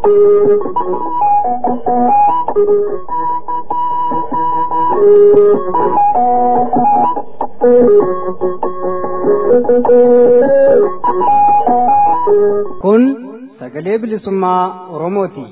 Kun sagalee bilisummaa Oromooti.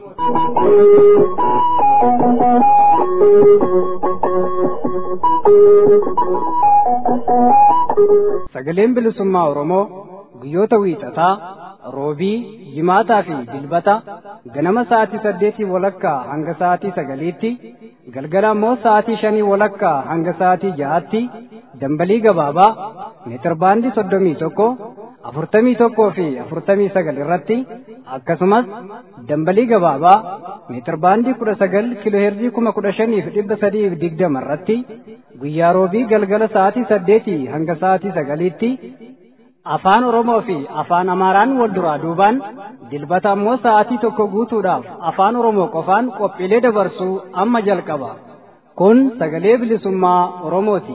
Sagaleen bilisummaa Oromoo guyyoota wiixataa, roobii, jimaataa fi dilbata ganama sa'aatii saddeetii walakkaa hanga sa'aatii sagaliitti, galgala immoo sa'aatii shanii walakkaa hanga sa'aatii ja'aatti dambalii gabaabaa meetirbaandii soddomii tokko afurtamii tokkoo fi afurtamii sagal irratti akkasumas dambalii gabaabaa meetirbaandii kudha sagal kiloheerzii kuma kudha shaniif dhibba sadiif digdama irratti guyyaa roobii galgala sa'aatii saddeetii hanga sa'aatii sagaliitti afaan oromoo fi afaan amaaraan wal duraa duubaan dilbata ammoo sa'aatii tokko guutuudhaaf afaan oromoo qofaan qophiilee dabarsuu amma jalqaba kun sagalee bilisummaa oromooti.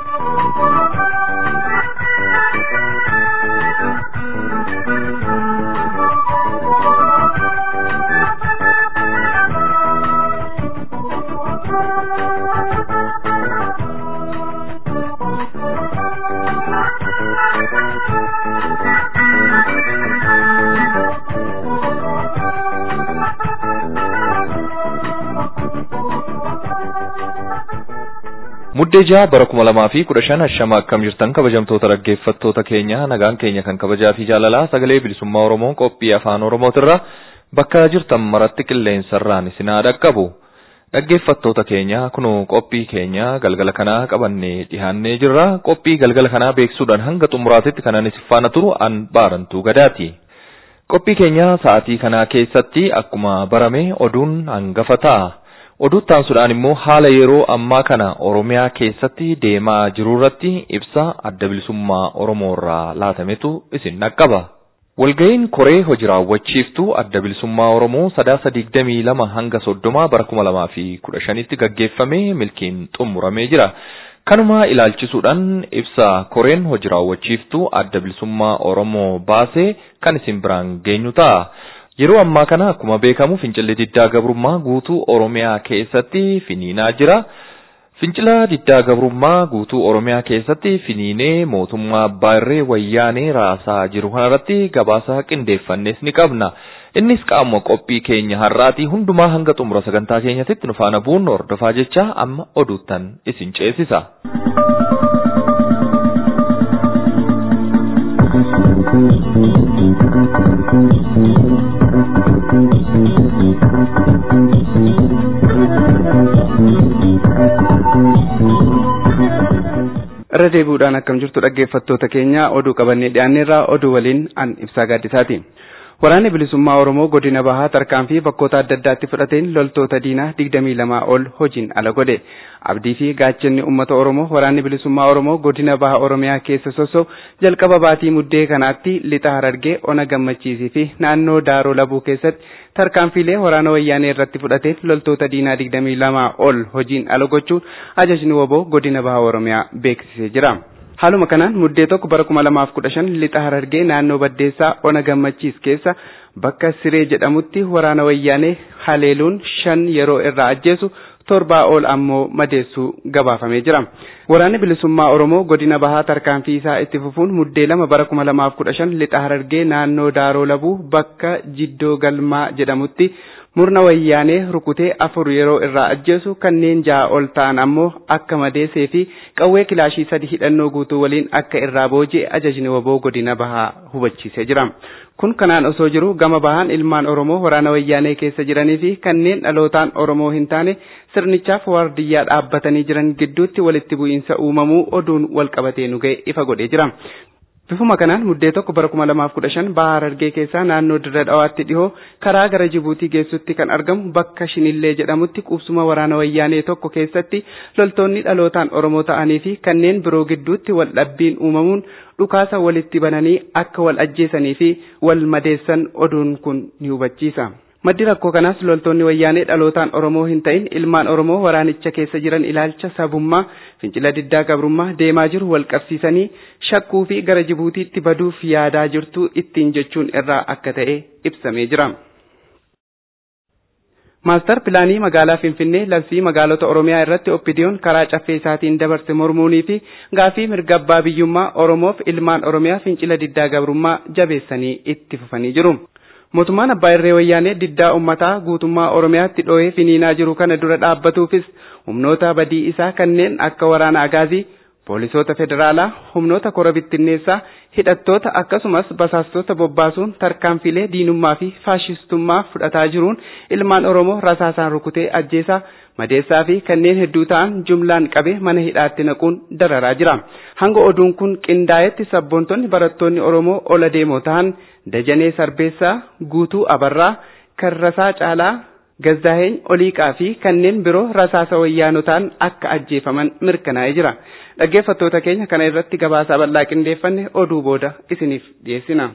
Muddee jaha bara kuma lamaa fi kudha shan hashama akkam jirtan kabajamtoota dhaggeeffattoota keenya nagaan keenya kan kabajaa fi jaalalaa sagalee bilisummaa Oromoo qophii afaan Oromootirra bakka jirtan maratti qilleensarraan isin haa dhaqqabu. Dhaggeeffattoota keenya kunoo qophii keenya galgala kanaa qabannee dhiyaannee jirra. Qophii galgala kanaa beeksuudhaan hanga xumuraatitti kanan isin faana turu an baarantuu gadaati. Qophii keenya sa'aatii kanaa keessatti akkuma barame oduun hangafa ta'a. Oduu taasisuudhaan immoo haala yeroo ammaa kana Oromiyaa keessatti deemaa jiru irratti ibsa adda bilisummaa Oromoo irraa laatametu isin dhaqqaba. Walga'iin koree hojii raawwachiiftuu adda bilisummaa Oromoo sadaasa digdamii lama hanga soddoma bara kuma lamaa fi kudha shanitti gaggeeffamee milkiin xumuramee jira. Kanuma ilaalchisuudhaan ibsa koreen hojii raawwachiiftuu adda bilisummaa Oromoo baasee kan isin biraan geenyu ta'a. Yeroo ammaa kana akkuma beekamu fincilli diddaa gabrummaa guutuu Oromiyaa keessatti finiinaa jira. Fincila diddaa gabrummaa guutuu Oromiyaa keessatti finiinee mootummaa abbaa irree wayyaanee raasaa jiru kanarratti gabaasa qindeeffannes ni qabna. Innis qaama qophii keenya har'aatii hundumaa hanga xumura sagantaa keenyatti nu faana bu'uun hordofaa jecha amma oduuttan isin ceesisa. irra deebi'uudhaan akkam jirtu dhaggeeffattoota keenya oduu qabannee dhiyaanneerraa oduu waliin an ibsaa gaaddisaati. Waraanni bilisummaa Oromoo godina bahaa tarkaanfii bakkoota adda addaatti fudhateen loltoota diinaa digdamii lamaa ol hojiin ala godhe. Abdii fi gaachanni uummata Oromoo waraanni bilisummaa Oromoo godina bahaa Oromiyaa keessa sossoo jalqaba baatii muddee kanaatti lixa harargee ona gammachiisii fi naannoo daaroo labuu keessatti tarkaanfiilee waraana wayyaanee irratti fudhateen loltoota diinaa digdamii lamaa ol hojiin ala gochuun ajajni woboo godina bahaa Oromiyaa beeksisee jira. Haaluma kanaan muddee tokko bara kuma lamaaf kudha shan lixa harargee naannoo baddeessaa ona gammachiis keessa bakka siree jedhamutti waraana wayyaanee haleeluun shan yeroo irraa ajjeesu torbaa ol ammoo madeessuu gabaafamee jira. Waraanni bilisummaa Oromoo godina bahaa tarkaanfii isaa itti fufuun muddee lama bara kuma lamaaf kudha shan lixa harargee naannoo daaroo labuu bakka jiddoo galmaa jedhamutti murna wayyaanee rukutee afur yeroo irraa ajjeesu kanneen ja'a ol ta'an ammoo akka madeessee fi qawwee kilaashii sadi hidhannoo guutuu waliin akka irraa booji'e ajajni woboo godina bahaa hubachiisee jira. Kun kanaan osoo jiru gama bahaan ilmaan Oromoo waraana wayyaanee keessa jiranii fi kanneen dhalootaan Oromoo hin taane sirnichaaf waardiyyaa dhaabbatanii jiran gidduutti walitti bu'iinsa uumamuu oduun wal qabatee nu ga'e ifa godhee jira. Bifuma kanaan muddee tokko bara kuma lamaaf kudha shan bahaa harargee keessaa naannoo dirra dhawaatti dhihoo karaa gara Jibuutii geessutti kan argamu bakka Shinillee jedhamutti qubsuma waraana wayyaanee tokko keessatti loltoonni dhalootaan Oromoo ta'anii fi kanneen biroo gidduutti wal dhabbiin uumamuun dhukaasa walitti bananii akka wal ajjeesanii fi wal madeessan oduun kun ni hubachiisa. Maddi rakkoo kanaas loltoonni wayyaanee dhalootaan Oromoo hin ta'in ilmaan Oromoo waraanicha keessa jiran ilaalcha sabummaa fincila diddaa gabrummaa deemaa jiru wal qabsiisanii shakkuu fi gara Jibuutiitti baduuf yaadaa jirtu ittiin jechuun irraa akka ta'e ibsamee jira. Maastar pilaanii magaalaa Finfinnee labsii magaalota Oromiyaa irratti oppidiyoon karaa caffee isaatiin dabarse mormuunii fi gaafii mirga abbaa biyyummaa Oromoof ilmaan Oromiyaa fincila diddaa gabrummaa jabeessanii itti fufanii jiru. Mootummaan abbaa irree wayyaanee diddaa uummataa guutummaa Oromiyaatti dhoohee finiinaa jiru kana dura dhaabbatuufis humnoota badii isaa kanneen akka waraana agaazii poolisoota federaalaa humnoota kora bittinneessaa hidhattoota akkasumas basaastota bobbaasuun tarkaanfilee diinummaa fi faashistummaa fudhataa jiruun ilmaan oromoo rasaasaan rukutee ajjeesaa madeessaa fi kanneen hedduu ta'an jumlaan qabe mana hidhaatti naquun dararaa jira hanga oduun kun qindaa'etti sabboontonni barattoonni oromoo ola deemoo ta'an dajanee sarbeessaa guutuu abarraa karrasaa caalaa gazzaa'een oliiqaa fi kanneen biroo rasaasa wayyaanotaan akka ajjeefaman mirkanaa'ee jira. Dhaggeeffattoota keenya kana irratti gabaasaa bal'aa qindeeffanne oduu booda isiniif dhiyeessina.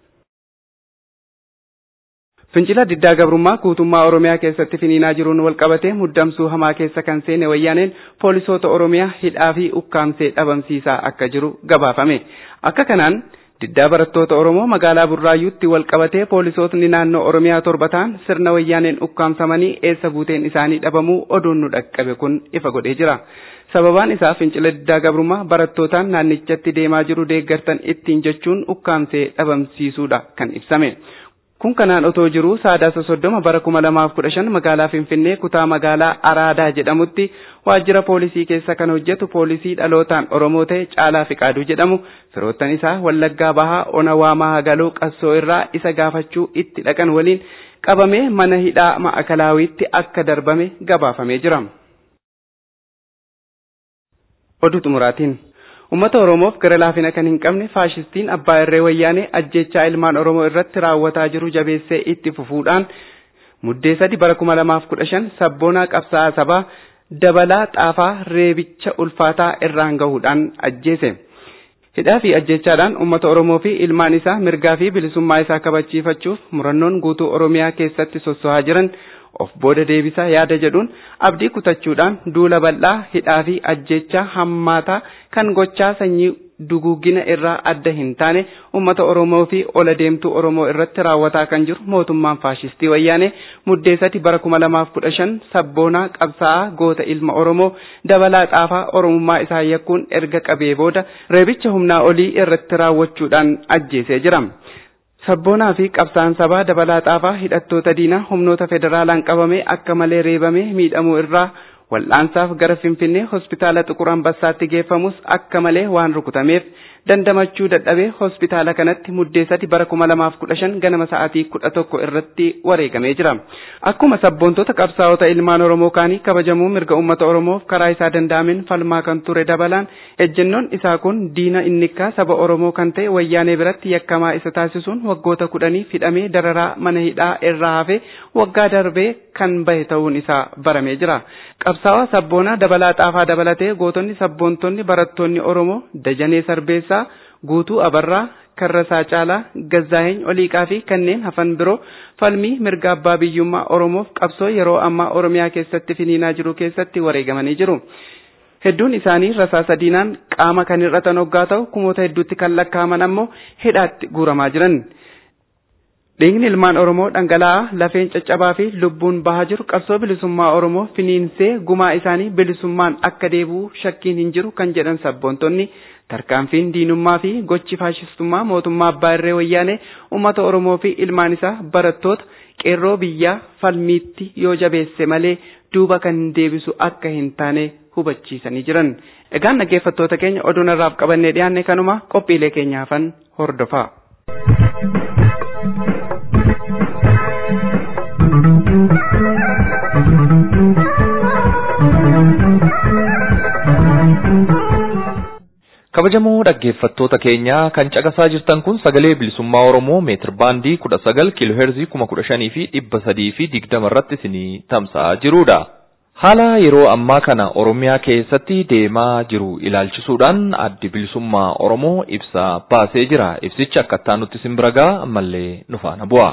Fincila diddaa gabrummaa guutummaa Oromiyaa keessatti finiinaa jiruun walqabatee muddamsuu hamaa keessa kan seene wayyaaneen poolisoota Oromiyaa hidhaa fi ukkaamsee dhabamsiisaa akka jiru gabaafame. Akka kanaan diddaa barattoota Oromoo magaalaa Burraayyuutti walqabatee poolisootni naannoo Oromiyaa torba ta'an sirna wayyaaneen ukkaamsamanii eessa buuteen isaanii dhabamuu oduun nu dhaqqabe kun ifa godhee jira. Sababaan isaa fincila diddaa gabrummaa barattootaan naannichatti deemaa jiru deeggartan ittiin jechuun ukkaamsee dhabamsiisuudha kan ibsame. Kun kanaan otoo jiruu saadaasa soddoma bara kuma lamaaf kudha shan magaalaa Finfinnee kutaa magaalaa Araadaa jedhamutti waajjira poolisii keessa kan hojjetu poolisii dhalootaan Oromoo ta'e Caalaa Fiqaaduu jedhamu firoottan isaa Wallaggaa Bahaa Ona Waamaa Hagaloo Qassoo irraa isa gaafachuu itti dhaqan waliin qabamee mana hidhaa Ma'akalaawiitti akka darbame gabaafamee jira. Oduu xumuraatiin Uummata Oromoof gara laafina kan hin qabne faashistiin abbaa irree wayyaanee ajjechaa ilmaan Oromoo irratti raawwataa jiru jabeessee itti fufuudhaan muddee sadi bara kuma lamaaf kudha shan sabboonaa qabsaa'aa sabaa dabalaa xaafaa reebicha ulfaataa irraan gahuudhaan ajjeese. Hidhaa fi ajjechaadhaan uummata Oromoo fi ilmaan isaa mirgaa fi bilisummaa isaa kabachiifachuuf murannoon guutuu Oromiyaa keessatti sosso'aa jiran of booda deebisaa yaada jedhuun abdii kutachuudhaan duula bal'aa hidhaa fi ajjechaa hammaataa kan gochaa sanyii duguugina irraa adda hin taane uummata Oromoo fi ola deemtuu Oromoo irratti raawwataa kan jiru mootummaan faashistii wayyaanee muddee sadi bara kuma lamaaf kudha shan sabboonaa qabsaa'aa goota ilma Oromoo dabalaa xaafaa Oromummaa isaa yakkuun erga qabee booda reebicha humnaa olii irratti raawwachuudhaan ajjeesee jira. Sabboonaa fi qabsaan sabaa dabalaa xaafaa hidhattoota diinaa humnoota federaalaan qabamee akka malee reebamee miidhamuu irraa wal'aansaaf gara Finfinnee hospitaala Xuqur Ambassaatti geeffamus akka malee waan rukutameef dandamachuu dadhabee hospitaala kanatti muddee sadi bara kuma lamaaf kudha shan ganama sa'aatii kudha tokko irratti wareegamee jira. Akkuma sabboontota qabsaa'ota ilmaan Oromoo kaanii kabajamuu mirga uummata Oromoof karaa isaa danda'ameen falmaa kan ture dabalaan ejjennoon isaa kun diina innikkaa saba Oromoo kan ta'e wayyaanee biratti yakkamaa isa taasisuun waggoota kudhaniif hidhamee dararaa mana hidhaa irraa hafee waggaa darbee kan bahe ta'uun isaa baramee jira. Qabsaawaa sabboonaa dabalaa xaafaa dabalatee gootonni sabboontonni barattoonni Oromoo Dajanee Sarbeessaa guutuu abarraa karrasaa caalaa gazzaa'een oliiqaa fi kanneen hafan biroo falmii mirga abbaa biyyummaa oromoof qabsoo yeroo ammaa oromiyaa keessatti finiinaa jiru keessatti wareegamanii jiru. Hedduun isaanii rasaasa diinaan qaama kan hir'atan hoggaa ta'u kumoota hedduutti kan lakkaa'aman ammoo hidhaatti guuramaa jiran. Dhiigni ilmaan Oromoo dhangala'aa lafeen caccabaa fi lubbuun bahaa jiru qabsoo bilisummaa Oromoo finiinsee gumaa isaanii bilisummaan akka deebi'u shakkiin hin jiru kan jedhan sabboontonni tarkaanfiin diinummaa fi gochi faashistummaa mootummaa abbaa irree wayyaanee uummata Oromoo fi ilmaan isaa barattoota qeerroo biyyaa falmiitti yoo jabeesse malee duuba kan deebisu akka hin taane hubachiisanii jiran. Egaan dhaggeeffattoota keenya oduu narraaf qabannee dhiyaanne kanuma qophiilee keenyaafan hordofaa. kabajamoo dhaggeeffattoota keenya kan caqasaa jirtan kun sagalee bilisummaa oromoo meetir baandii kudha sagal kiilooheerzii kuma kudha shanii fi dhibba sadii fi digdama irratti isinii tamsa'aa jirudha. Haala yeroo ammaa kana Oromiyaa keessatti deemaa jiru ilaalchisuudhaan addi bilisummaa Oromoo ibsa baasee jira. Ibsichi akkattaa nutti simbiragaa ammallee nu faana bu'a.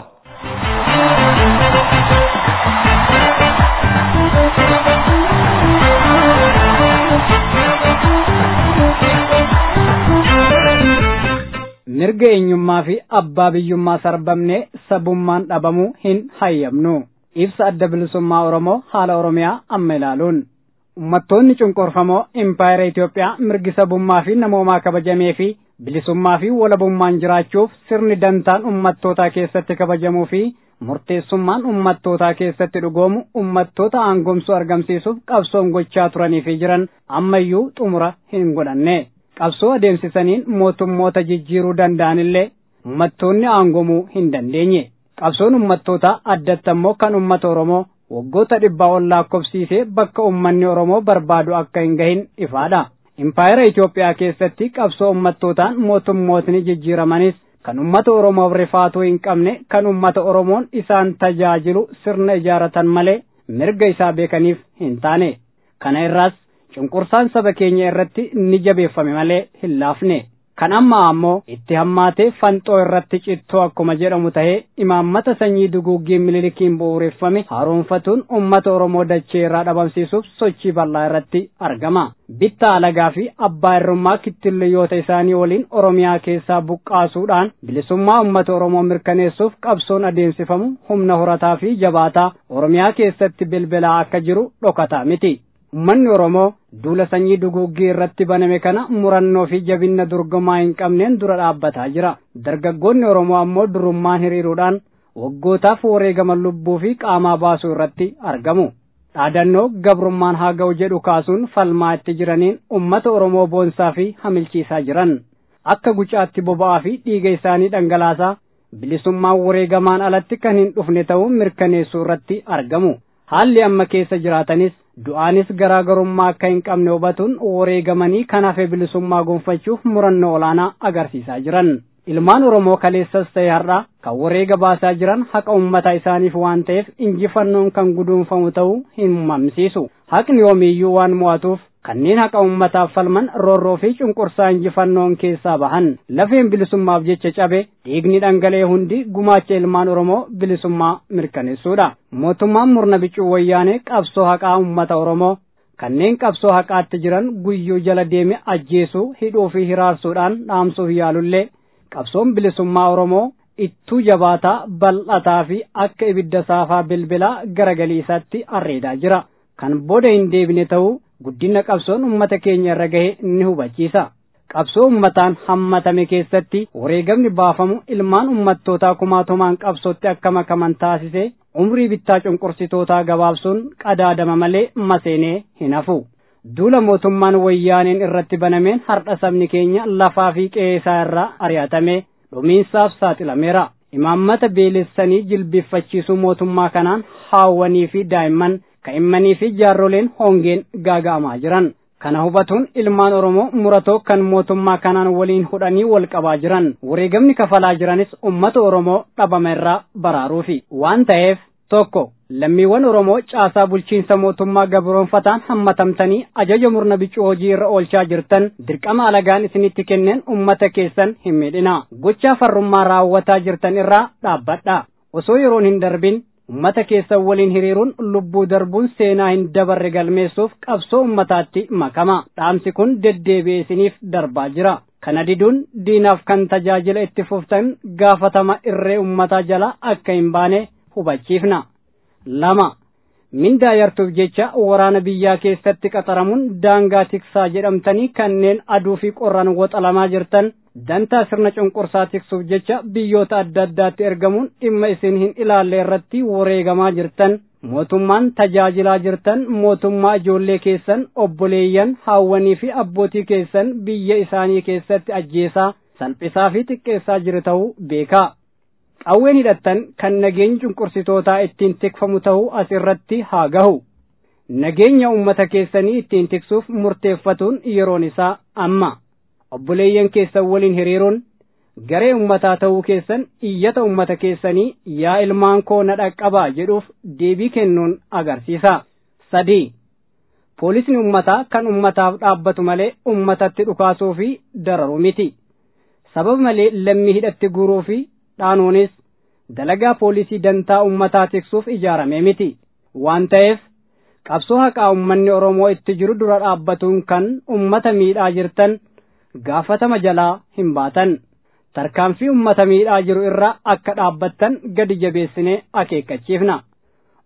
mirga eenyummaa fi abbaa biyyummaa sarbamnee sabummaan dhabamuu hin hayyamnu ibsa adda bilisummaa oromoo haala oromiyaa amma ilaaluun ummattoonni cunqurfamoo impaayera Itoophiyaa mirgi sabummaa fi namoomaa kabajamee fi bilisummaa fi walabummaan jiraachuuf sirni dantaan ummattootaa keessatti kabajamuu fi murteessummaan ummattootaa keessatti dhugoomu ummattoota aangomsuu argamsiisuuf qabsoon gochaa turanii fi jiran ammayyuu xumura hin godhanne qabsoo adeemsisaniin mootummoota jijjiiruu danda'anillee ummattoonni aangomuu hin dandeenye qabsoon ummattootaa addatti ammoo kan ummata oromoo waggoota dhibbaa ol lakkoofsiisee bakka ummanni oromoo barbaadu akka hin gahin ifaadha impaayera Itoophiyaa keessatti qabsoo ummattootaan mootummootni jijjiiramanis kan ummata oromoof rifaatuu hin qabne kan ummata oromoon isaan tajaajilu sirna ijaaratan malee mirga isaa beekaniif hin taane kana irraas cunqursaan saba keenya irratti ni jabeeffame malee hin laafne kan amma ammoo itti hammaatee fanxoo irratti cittoo akkuma jedhamu tahee imaammata sanyii duguuggii mililikiin bu'uureffame haaromfatuun ummata oromoo dachee irraa dhabamsiisuuf sochii bal'aa irratti argama bittaa alagaa fi abbaa irrummaa kittilliyoota isaanii waliin oromiyaa keessaa buqqaasuudhaan bilisummaa ummata oromoo mirkaneessuuf qabsoon adeemsifamu humna horataa fi jabaataa oromiyaa keessatti bilbilaa akka jiru dhokataa miti ummanni oromoo duula sanyii duguuggii irratti baname kana murannoo fi jabinna dorgomaa hin qabneen dura dhaabbataa jira dargaggoonni oromoo ammoo durummaan hiriiruudhaan waggootaaf wareegama lubbuu fi qaamaa baasuu irratti argamu dhaadannoo gabrummaan haa ga'u jedhu kaasuun falmaa itti jiraniin ummata oromoo boonsaa fi hamilchiisaa jiran akka gucaatti boba'aa fi dhiiga isaanii dhangalaasaa bilisummaan wareegamaan alatti kan hin dhufne ta'uu mirkaneessuu irratti argamu haalli amma keessa jiraatanis du'aanis garaagarummaa akka hin qabne hubatuun wareegamanii kan hafe bilisummaa gonfachuuf murannoo olaanaa agarsiisaa jiran ilmaan oromoo kaleessas ta'e har'a kan wareega baasaa jiran haqa ummata isaaniif waan ta'eef injifannoon kan guduunfamu ta'uu hin mamsiisu haqni yoomiyyuu waan mo'atuuf kanneen haqa ummataaf falman roorroo fi cunqursaa injifannoon keessaa bahan lafeen bilisummaaf jecha cabe dhiigni dhangala'e hundi gumaacha ilmaan oromoo bilisummaa mirkaneessuudha mootummaan murna bicuu wayyaanee qabsoo haqaa ummata oromoo kanneen qabsoo haqaatti jiran guyyuu jala deeme ajjeesuu hidhuu fi hiraarsuudhaan dhaamsuuf yaalullee qabsoon bilisummaa oromoo ittuu jabaataa bal'ataa fi akka ibidda saafaa bilbilaa garagalii isaatti arreedaa jira kan booda hin deebine ta'uu guddina qabsoon ummata keenya irra gahe ni hubachiisa qabsoo ummataan hammatame keessatti wareegamni baafamu ilmaan ummattootaa kumaatumaan qabsootti akka makaman taasise umrii bittaa cunqursitootaa gabaabsuun qadaadama malee maseenee hin hafu duula mootummaan wayyaaneen irratti banameen hardha sabni keenya lafaa fi qe'ee isaa irraa ari'atame dhumiinsaaf saaxilameera imaammata beelessanii jilbiiffachiisuu mootummaa kanaan haawwanii fi daa'imman ka'immanii fi jaarroleen hongeen gaaga'amaa jiran kana hubatuun ilmaan oromoo muratoo kan mootummaa kanaan waliin hudhanii wal qabaa jiran wareegamni kafalaa jiranis ummata oromoo dhabama irraa baraaruufi waan ta'eef tokko lammiiwwan oromoo caasaa bulchiinsa mootummaa gabroonfataan hammatamtanii ajaja murna bicuu hojii irra oolchaa jirtan dirqama alagaan isinitti kenneen ummata keessan hin miidhina gochaa farrummaa raawwataa jirtan irraa dhaabbadha osoo yeroon hin darbin ummata keessan waliin hiriiruun lubbuu darbuun seenaa hin dabarre galmeessuuf qabsoo ummataatti makama dhaamsi kun deddeebi'ee isiniif darbaa jira kana diduun diinaaf kan tajaajila itti fuftan gaafatama irree ummataa jala akka hin baane hubachiifna lama mindaa yartuuf jecha waraana biyyaa keessatti qaxaramuun daangaa tiksaa jedhamtanii kanneen aduu fi qorraan woxalamaa jirtan dantaa sirna cunqursaa tiksuuf jecha biyyoota adda addaatti ergamuun dhimma isin hin ilaalle irratti wareegamaa jirtan mootummaan tajaajilaa jirtan mootummaa ijoollee keessan obboleeyyan haawwanii fi abbootii keessan biyya isaanii keessatti ajjeesaa salphisaa fi xiqqeessaa jiru ta'uu beekaa qawween hidhattan kan nageenyi cunqursitootaa ittiin tikfamu ta'uu as irratti haa gahu nageenya ummata keessanii ittiin tiksuuf murteeffatuun yeroon isaa amma obboleeyyan keessan waliin hiriiruun garee ummataa ta'uu keessan iyyata ummata keessanii yaa ilmaan koo na dhaqqabaa jedhuuf deebii kennuun agarsiisa sadii poolisni ummataa kan ummataaf dhaabbatu malee ummatatti dhukaasuu fi dararu miti sababa malee lammii hidhatti guuruu fi dhaanuunis dalagaa poolisii dantaa ummataa tiksuuf ijaarame miti waan ta'eef qabsoo haqaa ummanni oromoo itti jiru dura dhaabbatuun kan ummata miidhaa jirtan gaafatama jalaa hin baatan tarkaanfii ummata miidhaa jiru irraa akka dhaabbattan gadi jabeessinee akeekkachiifna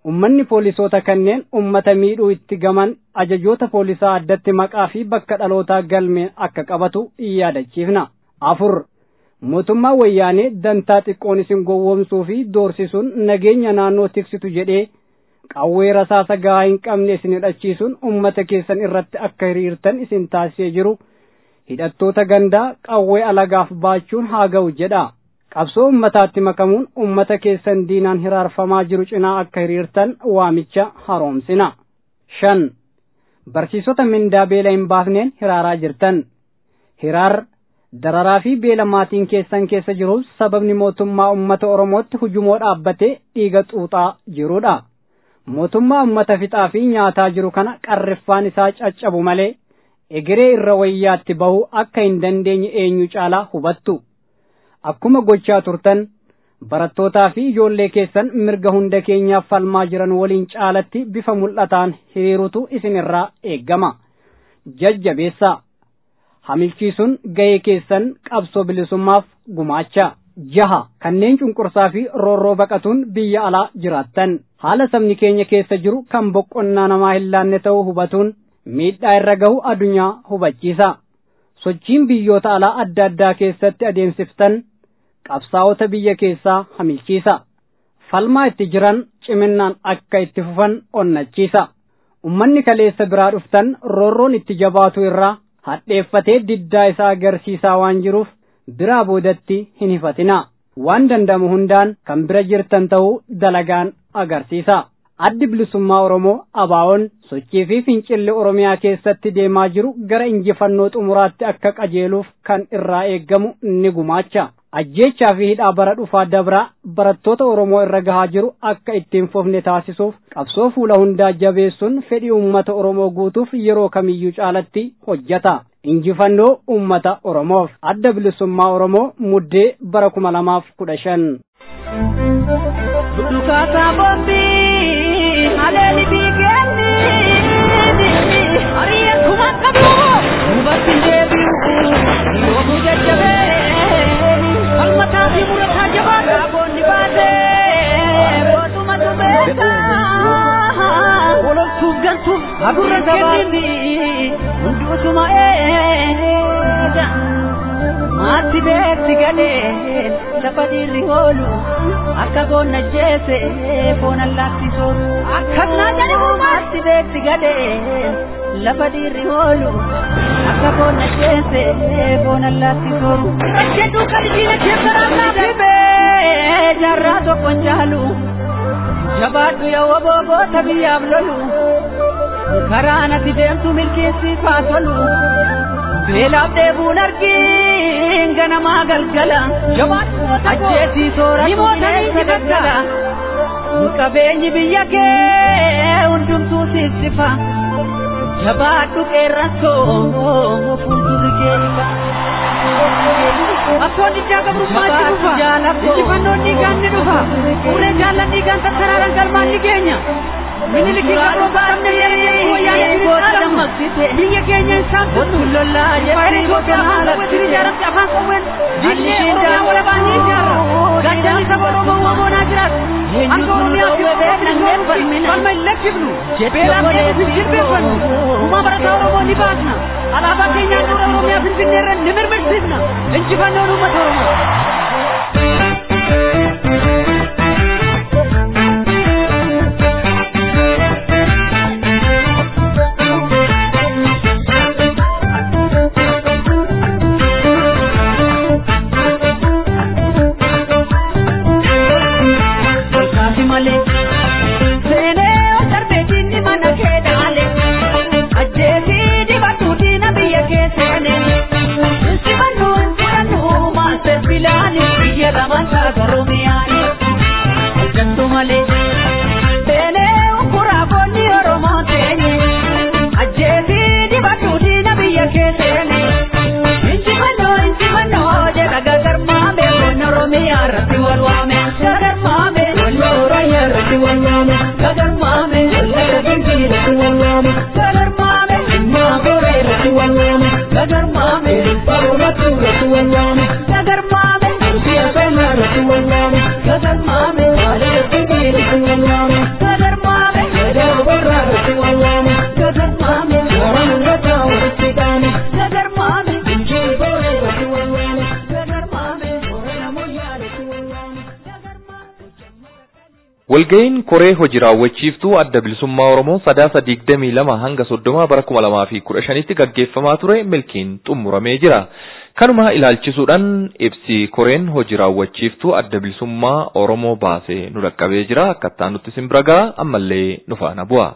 ummanni poolisoota kanneen ummata miidhuu itti gaman ajajoota poolisaa addatti maqaa fi bakka dhalootaa galmeen akka qabatu yaadachiifna. afur mootummaa wayyaanee dantaa xiqqoon isin gowwoomsuu fi doorsisuun nageenya naannoo tiksitu jedhee qawwee rasaasa gahaa hin qabne isin hidhachiisuun ummata keessan irratti akka hiriirtan isin taasisee jiru hidhattoota gandaa qawwee alagaaf baachuun haa ga'u jedha. qabsoo ummataatti makamuun ummata keessan diinaan hiraarfamaa jiru cinaa akka hiriirtan waamicha haroomsina. shan barsiisota mindaa beela hin baafneen hiraaraa jirtan. hiraar dararaa fi beela maatiin keessan keessa jiruuf sababni mootummaa ummata oromootti hujumoo dhaabbatee dhiiga xuuxaa jirudha. mootummaa ummata fixaa fi nyaataa jiru kana qarriffaan isaa caccabu malee egeree irra wayyaatti bahu akka hin dandeenye eenyu caalaa hubattu. akkuma gochaa turtan barattootaa fi ijoollee keessan mirga hunda keenyaaf falmaa jiran waliin caalatti bifa mul'ataan hiriirutu isinirraa eeggama jajjabeessaa hamilchiisuun ga'ee keessan qabsoo bilisummaaf gumaacha jaha kanneen cunqursaa fi roorroo baqatuun biyya alaa jiraattan haala sabni keenya keessa jiru kan boqonnaa namaa hin laanne ta'uu hubatuun miidhaa irra gahu addunyaa hubachiisa sochiin biyyoota alaa adda addaa keessatti adeemsiftan qabsaa'ota biyya keessaa hamilchiisa falmaa itti jiran ciminaan akka itti fufan onnachiisa ummanni kaleessa biraa dhuftan roorroon itti jabaatu irraa hadheeffatee diddaa isaa agarsiisaa waan jiruuf biraa boodatti hin hifatinaa waan danda'amu hundaan kan bira jirtan ta'uu dalagaan agarsiisa addi bilisummaa oromoo abaawoon sochii fi fincilli oromiyaa keessatti deemaa jiru gara injifannoo xumuraatti akka qajeeluuf kan irraa eeggamu ni gumaacha ajjeechaa fi hidhaa bara dhufaa dabraa barattoota oromoo irra gahaa jiru akka ittiin fofne taasisuuf qabsoo fuula hundaa jabeessuun fedhii ummata oromoo guutuuf yeroo kamiyyuu caalatti hojjeta injifannoo ummata oromoof adda bilisummaa oromoo muddee bara kuma lamaaf kudha shan. Dukaasaa boombii haleeli biigeelli hariya kuma qabu hubatti deebi'u yoomu jajjabee falmataa fi murataa jabaa gaafoonni baatee booduma dubeessa waloltuuf galtuuf agurra gabaatti hunduutuma eega maatti beekti gadhee lafa dhiirri oolu akka goonna jeese foon allaatti sooru akkasnaa jedhamu maatti beekti gadhee lafa dhiirri oolu akka goonna jeese foon allaatti sooru jedhu qalbiina keessaraa dhibee jaarraa tokkon jaalu jabaadhu yoo booboota biyyaaf lolu karaa natti deemtu milkeessiifaa tolu beelaaf dheebuun argiin ganamaa galgala ajjeesii sooratu bineensa daggala qabeenyi biyya kee hundumtuu sissifa jabaadhu qeerransoo fuuldurri keessa. Akkoon ijaa gabrummaatti dhufa. Injifannoon dhiigaan ni dhufa. Fuulee jaallan dhiigaan tattaraaraan galmaan ni geenya. Miniliki gabroo baafne yeroo wayyaanee booda biyya keenya isaan tuttu lollaa jettee Itoophiyaa haala wajjin ijaaramte afaan qawween diinee Oromiyaa walabaa ni ijaarra. Gaddaan saba Oromoo waamoonaa jiraatu. Akka Oromiyaa fi Oromoo falma hin lakkifnu. Beelaaf deebisu jilbeeffannu. Uumaa barataa Oromoo ni baasna. Alaabaa keenyaan dura Oromiyaa Finfinnee irra ni mirmirsiisna. Injifannoon uummata Oromoo. Sagar mame, Walga'iin koree hojii raawwachiiftuu adda bilisummaa Oromoo sadaasa digdamii lama hanga soddoma bara kuma lamaa fi kudha shanitti gaggeeffamaa ture milkiin xumuramee jira. Kanuma ilaalchisuudhaan ibsi koreen hojii raawwachiiftuu adda bilisummaa Oromoo baasee nu dhaqqabee jira. Akkattaa nutti simbira ga'a ammallee nu faana bu'a.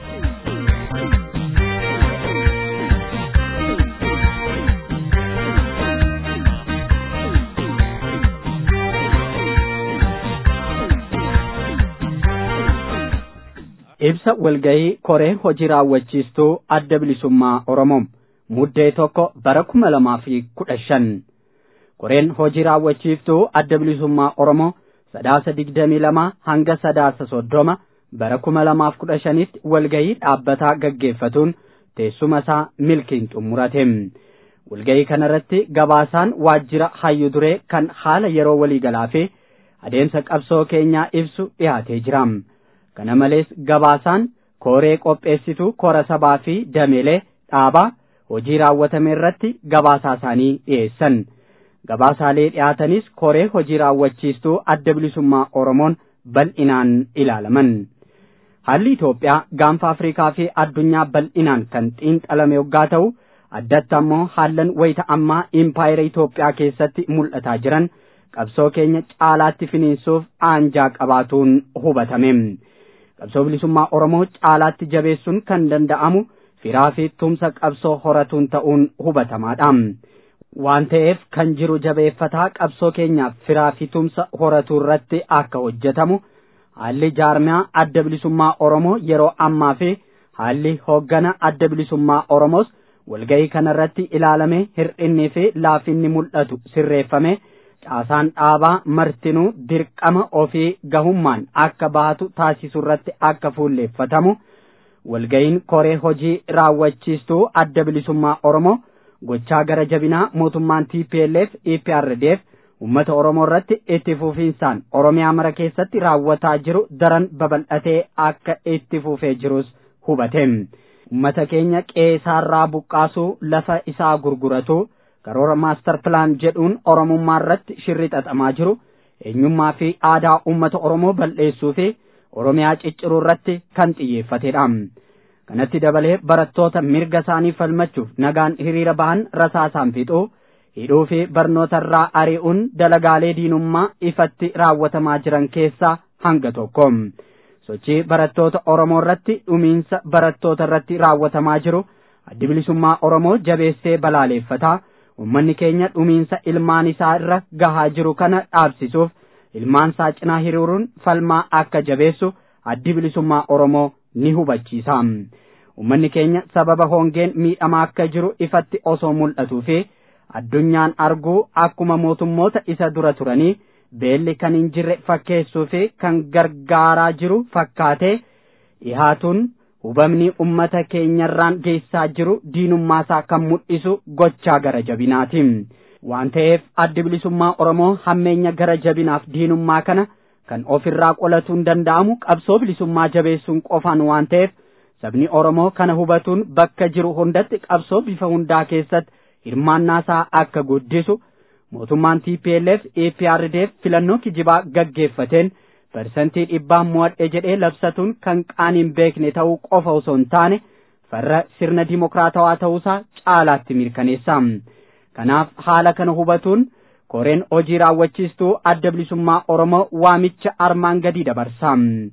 ibsa walgahii koree hojii raawwachiistuu adda bilisummaa Oromoo muddee tokko bara kuma lamaa fi kudha shan koreen hojii raawwachiiftuu adda bilisummaa Oromoo sadaasa digdamii lama hanga sadaasa soddoma bara kuma lamaaf kudha shanitti walgahii dhaabbataa gaggeeffatuun teessuma isaa milkiin xumurate. Walgahii kanarratti gabaasaan waajjira hayyu duree kan haala yeroo waliigalaa fi adeemsa qabsoo keenyaa ibsu dhiyaatee jira. kana malees gabaasaan koree qopheessituu kora sabaa fi dameelee dhaabaa hojii raawwatame irratti gabaasaa isaanii dhiyeessan gabaasaalee dhiyaatanis koree hojii raawwachiistuu adda bilisummaa oromoon bal'inaan ilaalaman haalli Itoophiyaa gaanfa Afrikaa fi addunyaa bal'inaan kan xiinxalame yoggaa ta'u addatti ammoo haallan wayita ammaa impaayera Itoophiyaa keessatti mul'ataa jiran qabsoo keenya caalaatti finiinsuuf aanjaa qabaatuun hubatame. qabsoo bilisummaa Oromoo caalaatti jabeessuun kan danda'amu firaa fi tumsa qabsoo horatuun ta'uun hubatamaadha. Waan ta'eef kan jiru jabeeffataa qabsoo keenyaaf firaa fi tumsa horatuu irratti akka hojjetamu haalli jaarmiyaa adda bilisummaa Oromoo yeroo ammaa fi haalli hooggana adda bilisummaa Oromoos walgahii kanarratti ilaalamee hir'innii fi laafinni mul'atu sirreeffame. caasaan dhaabaa martinuu dirqama ofii gahummaan akka bahatu taasisu irratti akka fuulleeffatamu walga'iin koree hojii raawwachiistuu adda bilisummaa Oromoo gochaa gara jabinaa mootummaan TPLF EPRDF uummata Oromoo irratti itti fufiinsaan Oromiyaa mara keessatti raawwataa jiru daran babal'atee akka itti fufee jirus hubate. Uummata keenya qeesaarraa buqqaasuu lafa isaa gurguratu. karoora maastar pilaan jedhuun oromummaa irratti shirri xaxamaa jiru eenyummaa fi aadaa uummata oromoo bal'eessuu fi oromiyaa cicciruu irratti kan xiyyeeffatedha. kanatti dabalee barattoota mirga isaanii falmachuuf nagaan hiriira bahan rasaasaan fixuu hidhuu fi barnoota irraa ari'uun dalagaalee diinummaa ifatti raawwatamaa jiran keessaa hanga tokko. sochii barattoota oromoo irratti dhumiinsa barattoota irratti raawwatamaa jiru addi bilisummaa oromoo jabeessee balaaleeffataa. ummanni keenya dhumiinsa ilmaan isaa irra gahaa jiru kana dhaabsisuuf ilmaan isaa cinaa hiriiruun falmaa akka jabeessu addi bilisummaa Oromoo ni hubachiisa. Ummanni keenya sababa hongeen miidhamaa akka jiru ifatti osoo mul'atuu fi addunyaan arguu akkuma mootummoota isa dura turanii beelli kan hin jirre fakkeessuu fi kan gargaaraa jiru fakkaatee dhihaatuun hubamni ummata keenyarraan geessaa jiru diinummaasaa kan mul'isu gochaa gara jabinaati. Waan ta'eef addi bilisummaa Oromoo hammeenya gara jabinaaf diinummaa kana kan ofirraa qolatuun danda'amu qabsoo bilisummaa jabeessuun qofaan waan ta'eef sabni Oromoo kana hubatuun bakka jiru hundatti qabsoo bifa hundaa keessatti hirmaannaasaa akka guddisu mootummaan TPLF EPRDF filannoo kijibaa gaggeeffateen parsantii dhibbaa mo'adhe jedhee labsatuun kan qaaniin beekne ta'uu qofa osoo hin taane farra sirna dimokiraatawaa ta'uusaa caalaatti mirkaneessa. Kanaaf haala kana hubatuun koreen hojii raawwachiistuu adda bilisummaa Oromoo waamicha armaan gadii dabarsa.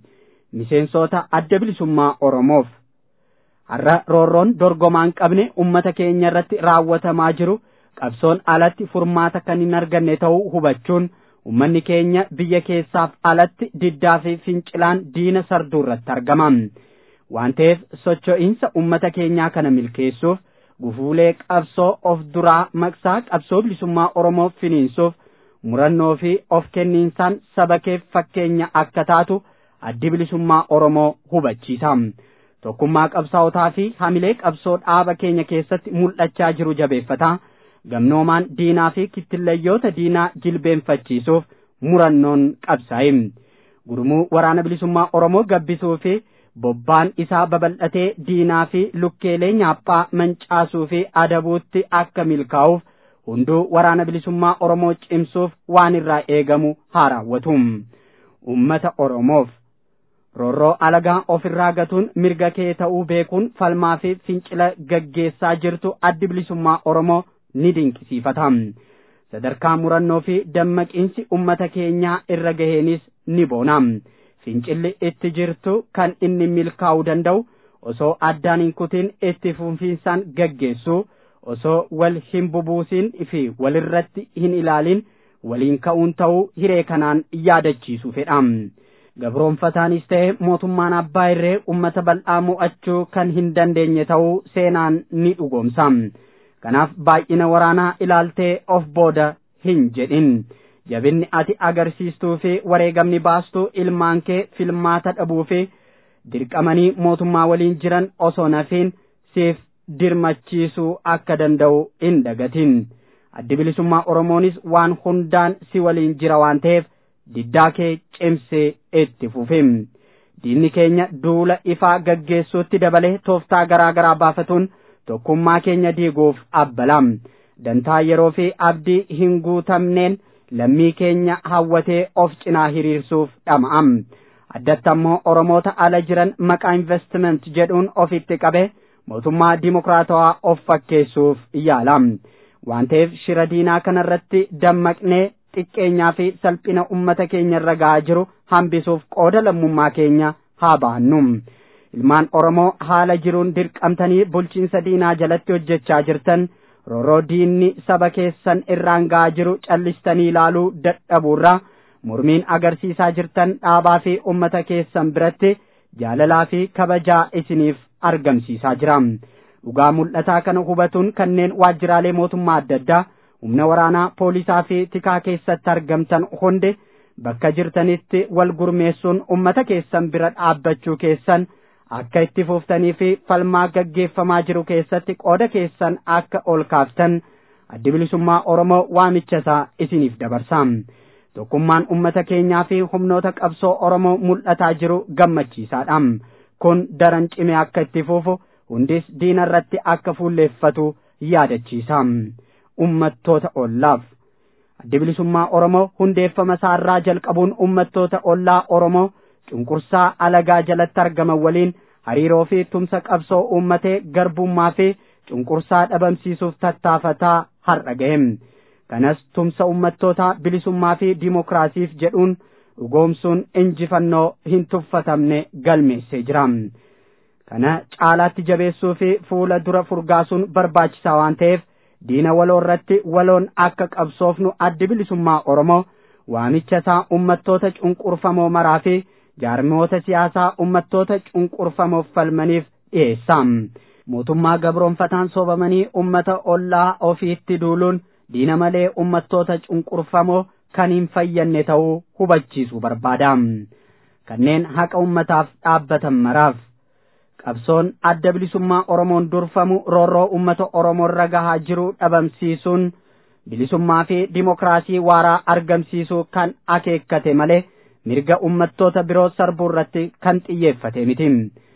Miseensota adda bilisummaa Oromoof har'a roorroon dorgomaan qabne ummata keenya irratti raawwatamaa jiru qabsoon alatti furmaata kan hin arganne ta'uu hubachuun ummanni keenya biyya keessaaf alatti diddaa fi fincilaan diina sarduu irratti argama. Waan ta'eef socho'iinsa ummata keenyaa kana milkeessuuf gufuulee qabsoo of duraa maqsaa qabsoo bilisummaa Oromoo finiinsuuf murannoo fi of kenniinsaan saba keef fakkeenya akka taatu addi bilisummaa Oromoo hubachiisa. Tokkummaa qabsaa'otaa fi hamilee qabsoo dhaaba keenya keessatti mul'achaa jiru jabeeffataa. gamnoomaan diinaa fi kittillayyoota diinaa jilbeenfachiisuuf murannoon qabsaa'e. Gurmuu waraana bilisummaa Oromoo gabbisuu fi bobbaan isaa babal'atee diinaa fi lukkeelee nyaaphaa mancaasuu fi adabuutti akka milkaa'uuf hunduu waraana bilisummaa Oromoo cimsuuf waan irraa eegamu haa raawwatu. Uummata Oromoof roorroo alagaa ofirraa gatuun mirga kee ta'uu beekuun falmaa fi fincila gaggeessaa jirtu addi bilisummaa oromoo ni dinqisiifata sadarkaa murannoo fi dammaqiinsi ummata keenyaa irra gaheenis ni boona fincilli itti jirtu kan inni milkaa'uu danda'u osoo addaan hin kutin itti fufiinsaan gaggeessu osoo wal hin bubuusin fi walirratti hin ilaalin waliin ka'uun ta'uu hiree kanaan yaadachiisu fedha. Gabroonfataanis ta'e mootummaan abbaa irree ummata bal'aa mo'achuu kan hin dandeenye ta'uu seenaan ni dhugoomsa. Kanaaf baay'ina waraanaa ilaaltee of booda hin jedhin. Jabinni ati agarsiistuu fi wareegamni baastuu ilmaan kee filmaata dhabuu fi dirqamanii mootummaa waliin jiran osoo nafiin siif dirmachiisuu akka danda'u hin dagatin. Addi bilisummaa Oromoonis waan hundaan si waliin jira waan ta'eef diddaa kee cimsee itti fufi. Diinni keenya duula ifaa gaggeessuutti dabalee tooftaa garaa garaa baafatuun tokkummaa keenya diiguuf abbala. Dantaa yeroo fi abdii hin guutamneen lammii keenya hawwatee of cinaa hiriirsuuf dhama'a. Addatti ammoo Oromoota ala jiran maqaa investiment jedhuun ofitti qabe mootummaa dimokiraatawaa of fakkeessuuf yaala. Waan ta'eef shira diinaa kanarratti dammaqnee xiqqeenyaa fi salphina ummata keenya irra gahaa jiru hambisuuf qooda lammummaa keenya haa baannu. Ilmaan Oromoo haala jiruun dirqamtanii bulchiinsa diinaa jalatti hojjechaa jirtan rooroo diinni saba keessan irraan gahaa jiru callistanii ilaaluu dadhabuurraa mormiin agarsiisaa jirtan dhaabaa fi ummata keessan biratti jaalalaa fi kabajaa isiniif argamsiisaa jira. Dhugaa mul'ataa kana hubatuun kanneen waajjiraalee mootummaa adda addaa humna waraanaa poolisaa fi tikaa keessatti argamtan hundi bakka jirtanitti wal gurmeessuun ummata keessan bira dhaabbachuu keessan akka itti fuuftanii fi falmaa gaggeeffamaa jiru keessatti qooda keessan akka ol kaaftan addi bilisummaa Oromoo waamicha isaa isiniif dabarsa. Tokkummaan ummata keenyaa fi humnoota qabsoo Oromoo mul'ataa jiru gammachiisaadha. Kun daran cimee akka itti fuufu hundis diina irratti akka fuulleeffatu yaadachiisa. Ummattoota ollaaf. Addi bilisummaa Oromoo hundeeffama isaarraa jalqabuun ummattoota ollaa Oromoo cunqursaa alagaa jalatti argaman waliin hariiroo fi tumsa qabsoo uummatee garbummaa fi cunqursaa dhabamsiisuuf tattaafataa har'a gahe. Kanas tumsa ummattoota bilisummaa fi dimokiraasiif jedhuun dhugoomsuun injifannoo hin tuffatamne galmeessee jira. Kana caalaatti jabeessuu fi fuula dura furgaasuun barbaachisaa waan ta'eef diina waloo irratti waloon akka qabsoofnu addi bilisummaa Oromoo waamicha isaa ummattoota cunqurfamoo maraa fi jaarmoota siyaasaa ummattoota cunqurfamoof falmaniif dhiyeessa. Mootummaa gabroonfataan soobamanii ummata ollaa ofiitti duuluun diina malee ummattoota cunqurfamoo kan hin fayyanne ta'uu hubachiisuu barbaada. Kanneen haqa ummataaf dhaabbatan maraaf. qabsoon adda bilisummaa Oromoon durfamu roorroo ummata Oromoo irra gahaa jiru dhabamsiisuun bilisummaa fi dimokiraasii waaraa argamsiisuu kan akeekkate malee mirga ummattoota biroo sarbuu irratti kan xiyyeeffate miti.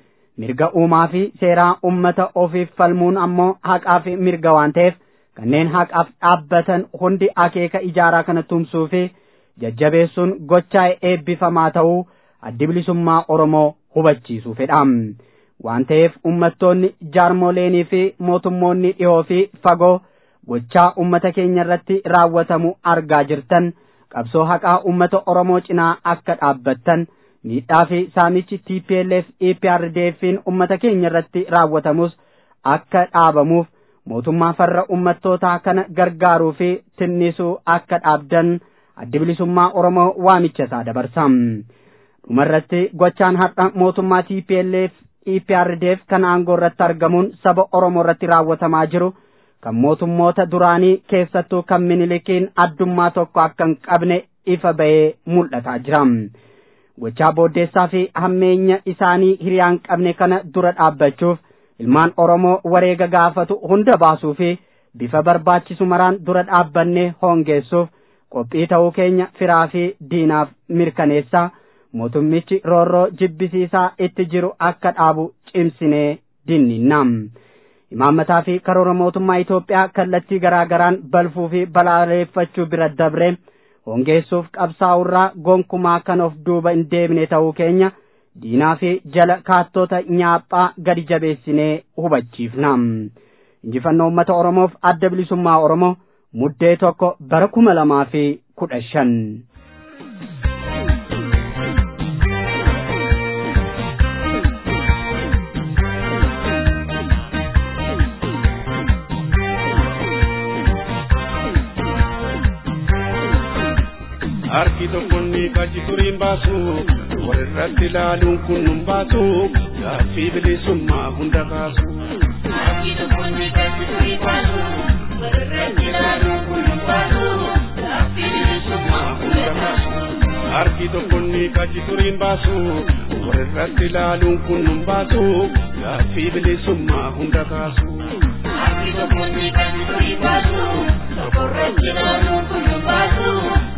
Mirga uumaa fi seeraa ummata ofiif falmuun ammoo haqaa fi mirga waan ta'eef kanneen haqaaf dhaabbatan hundi akeeka ijaaraa kana tumsuu fi jajjabeessuun gochaa eebbifamaa ta'uu addi bilisummaa Oromoo hubachiisuu fedha. waan ta'eef ummattoonni jaarmoleenii fi mootummoonni dhihoo fi fagoo gochaa ummata keenya irratti raawwatamu argaa jirtan qabsoo haqaa ummata Oromoo cinaa akka dhaabbattan miidhaa fi saamichi TPLF EPRDF'n ummata keenya irratti raawwatamus akka dhaabamuuf mootummaa farra ummattootaa kana gargaaruu fi tinnisuu akka dhaabdan addi bilisummaa Oromoo waamicha isaa dabarsa. Dhumarratti gochaan har'a mootummaa TPLF EPRDF kan aangoo irratti argamuun saba Oromoo irratti raawwatamaa jiru kan mootummoota duraanii keessattuu kan minilikiin addummaa tokko akka hin qabne ifa ba'ee mul'ataa jira. Gochaa booddeessaa fi hammeenya isaanii hiriyaan qabne kana dura dhaabbachuuf ilmaan Oromoo wareega gaafatu hunda baasuu fi bifa barbaachisu maraan dura dhaabbannee hoongeessuuf qophii ta'uu keenya firaa fi diinaaf mirkaneessaa. mootummichi roorroo jibbisiisaa itti jiru akka dhaabu cimsinee dinninna. Imaammataa fi karoora mootummaa Itoophiyaa kallattii garaa garaan balfuu fi balaaleeffachuu bira dabree hongeessuuf qabsaa'urraa gonkumaa kan of duuba hin deebine ta'uu keenya diinaa fi jala kaattota nyaaphaa gadi jabeessinee hubachiifna injifannoo uummata oromoof adda bilisummaa oromoo muddee tokko bara kuma lamaa fi kudha shan. harki tokkonni qachi turiin baasu walirratti ilaaluun kun nun baasu gaaffii bilisummaa hunda kaasu. Harki tokkonni qachi turiin baasu walirratti ilaaluun kun nun baasu gaaffii bilisummaa hunda kaasu. Harki tokkonni qachi turiin baasu walirratti ilaaluun kun nun baasu gaaffii bilisummaa hunda kaasu. Harki tokkonni qachi turiin baasu walirratti ilaaluun kun nun baasu.